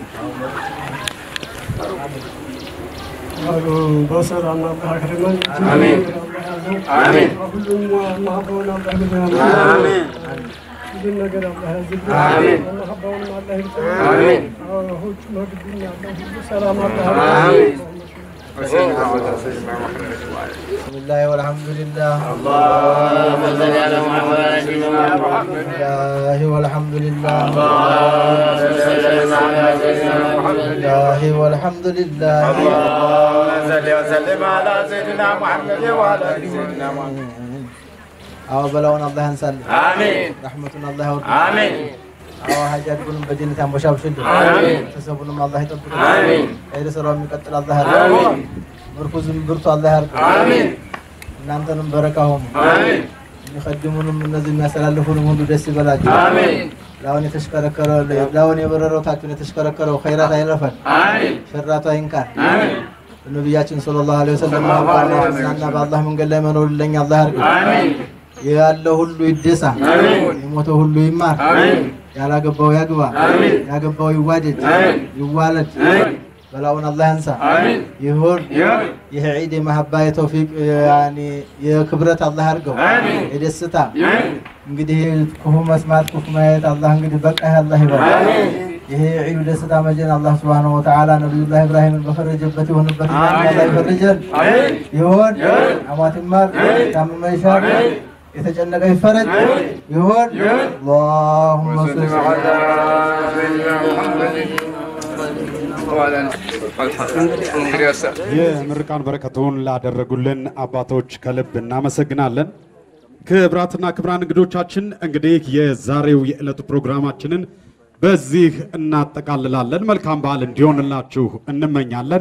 በሰላም አላህ ያክርመን። አሜን። አሜን። ሁሉም ማህበውን አላህ ይግዛን። አሜን። ሁሉን ነገር አላህ ያዝልን። አሜን። ማህበውንም አላህ ይግዛን። አሜን። አዎ፣ ሁሉ መግቢና አላህ ሁሉ ሰላም አላህ አሜን። ያድርግልን። بسم الله والحمد لله اللهم صل على محمد سيدنا محمد الله والحمد لله اللهم صل على سيدنا محمد الله والحمد لله اللهم صل وسلم على سيدنا محمد وعلى ال سيدنا محمد አዎ በላውን አላህ ያንሳል አሜን ረሕመቱን አላህ ያወርድ አሜን አዎ ሀጃችሁንም በጀነት ያንቦሻብሽልን አሜን ቤተሰቡንም አላህ ይጠብቅ አሜን ኸይር ስራው የሚቀጥል አላህ አሜን ያድርግ ምርኩዝም ብርቱ አላህ ያርግ አሜን እናንተንም በረካሁም አሜን የሚቀድሙንም እነዚህ የሚያስተላልፉንም ሁሉ ደስ ይበላቸው አሜን ላሁን የተሽከረከረ ላሁን የበረረው ታችሁን የተሽከረከረው ኸይራት አይለፈን አሜን ሸራቱ አይንካን አሜን ነቢያችን ሰለላሁ ዐለይሂ ወሰለም እና በአላህ መንገድ ላይ መኖር ለኛ አላህ ያርግ አሜን ያለው ሁሉ ይደሳ አሜን የሞተው ሁሉ ይማር አሜን ያላገባው ያግባ አሜን ያገባው ይዋደድ አሜን ይዋለድ አሜን በላውን አላህ ያንሳ አሜን ይሁን ይሁን ይህ ዒድ የመሀባ የተውፊቅ ያኒ የክብረት አላህ ያርገው አሜን የደስታ አሜን እንግዲህ ክፉ መስማት ክፉ ማየት አላህ እንግዲህ በቃ አላህ ይበል ይሄ ዒዱ ደስታ መጀን አላህ ስብሓነሁ ወተዓላ ነቢዩላህ ኢብራሂምን በፈረጀበት የሆንበት እኛን አላህ ይፈርጀን ይሁን አማት ይማር ታመመ ይሻር የተጨነቀ ይፈረጅ ይሁን አላሁመ ሰሊ የምርቃን በረከቱን ላደረጉልን አባቶች ከልብ እናመሰግናለን። ክብራትና ክብራን እንግዶቻችን እንግዲህ የዛሬው የዕለቱ ፕሮግራማችንን በዚህ እናጠቃልላለን። መልካም በዓል እንዲሆንላችሁ እንመኛለን።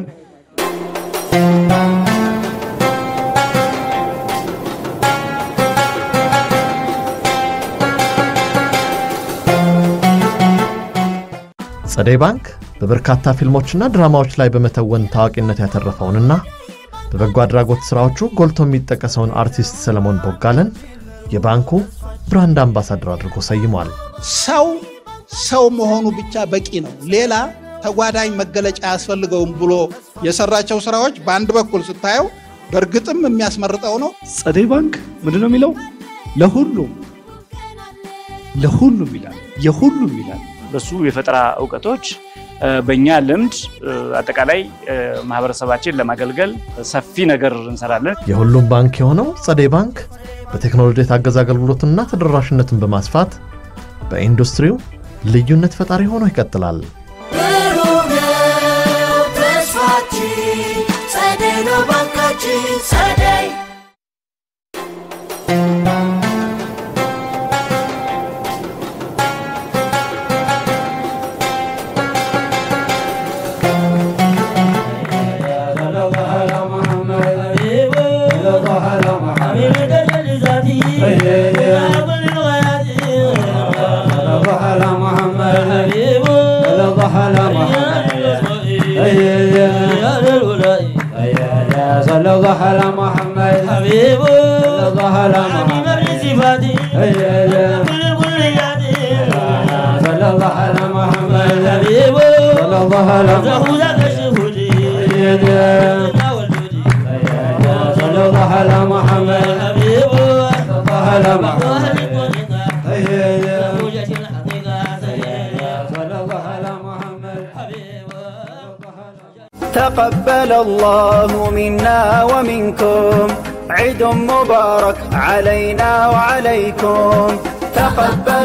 ጸደይ ባንክ በበርካታ ፊልሞችና ድራማዎች ላይ በመተወን ታዋቂነት ያተረፈውንና በበጎ አድራጎት ሥራዎቹ ጎልቶ የሚጠቀሰውን አርቲስት ሰለሞን ቦጋለን የባንኩ ብራንድ አምባሳደር አድርጎ ሰይሟል። ሰው ሰው መሆኑ ብቻ በቂ ነው። ሌላ ተጓዳኝ መገለጫ አያስፈልገውም ብሎ የሰራቸው ስራዎች በአንድ በኩል ስታየው በእርግጥም የሚያስመርጠው ነው። ጸደይ ባንክ ምንድን ነው የሚለው? ለሁሉም ለሁሉም ይላል፣ የሁሉም ይላል። በሱ የፈጠራ እውቀቶች እ፣ በእኛ ልምድ እ፣ አጠቃላይ እ፣ ማህበረሰባችን ለማገልገል ሰፊ ነገር እንሰራለን። የሁሉም ባንክ የሆነው ጸደይ ባንክ በቴክኖሎጂ የታገዘ አገልግሎትና ተደራሽነትን በማስፋት በኢንዱስትሪው ልዩነት ፈጣሪ ሆኖ ይቀጥላል። ብሩህ ነው ተስፋችን፣ ጸደይ ነው ባንካችን ጸደይ صلى الله على محمد حبيب صلى الله على محمد صفاتي صلى الله على محمد حبيب صلى الله على محمد صلى الله على محمد حبيب صلى الله على محمد تقبل الله منا ومنكم عيد مبارك علينا وعليكم تقبل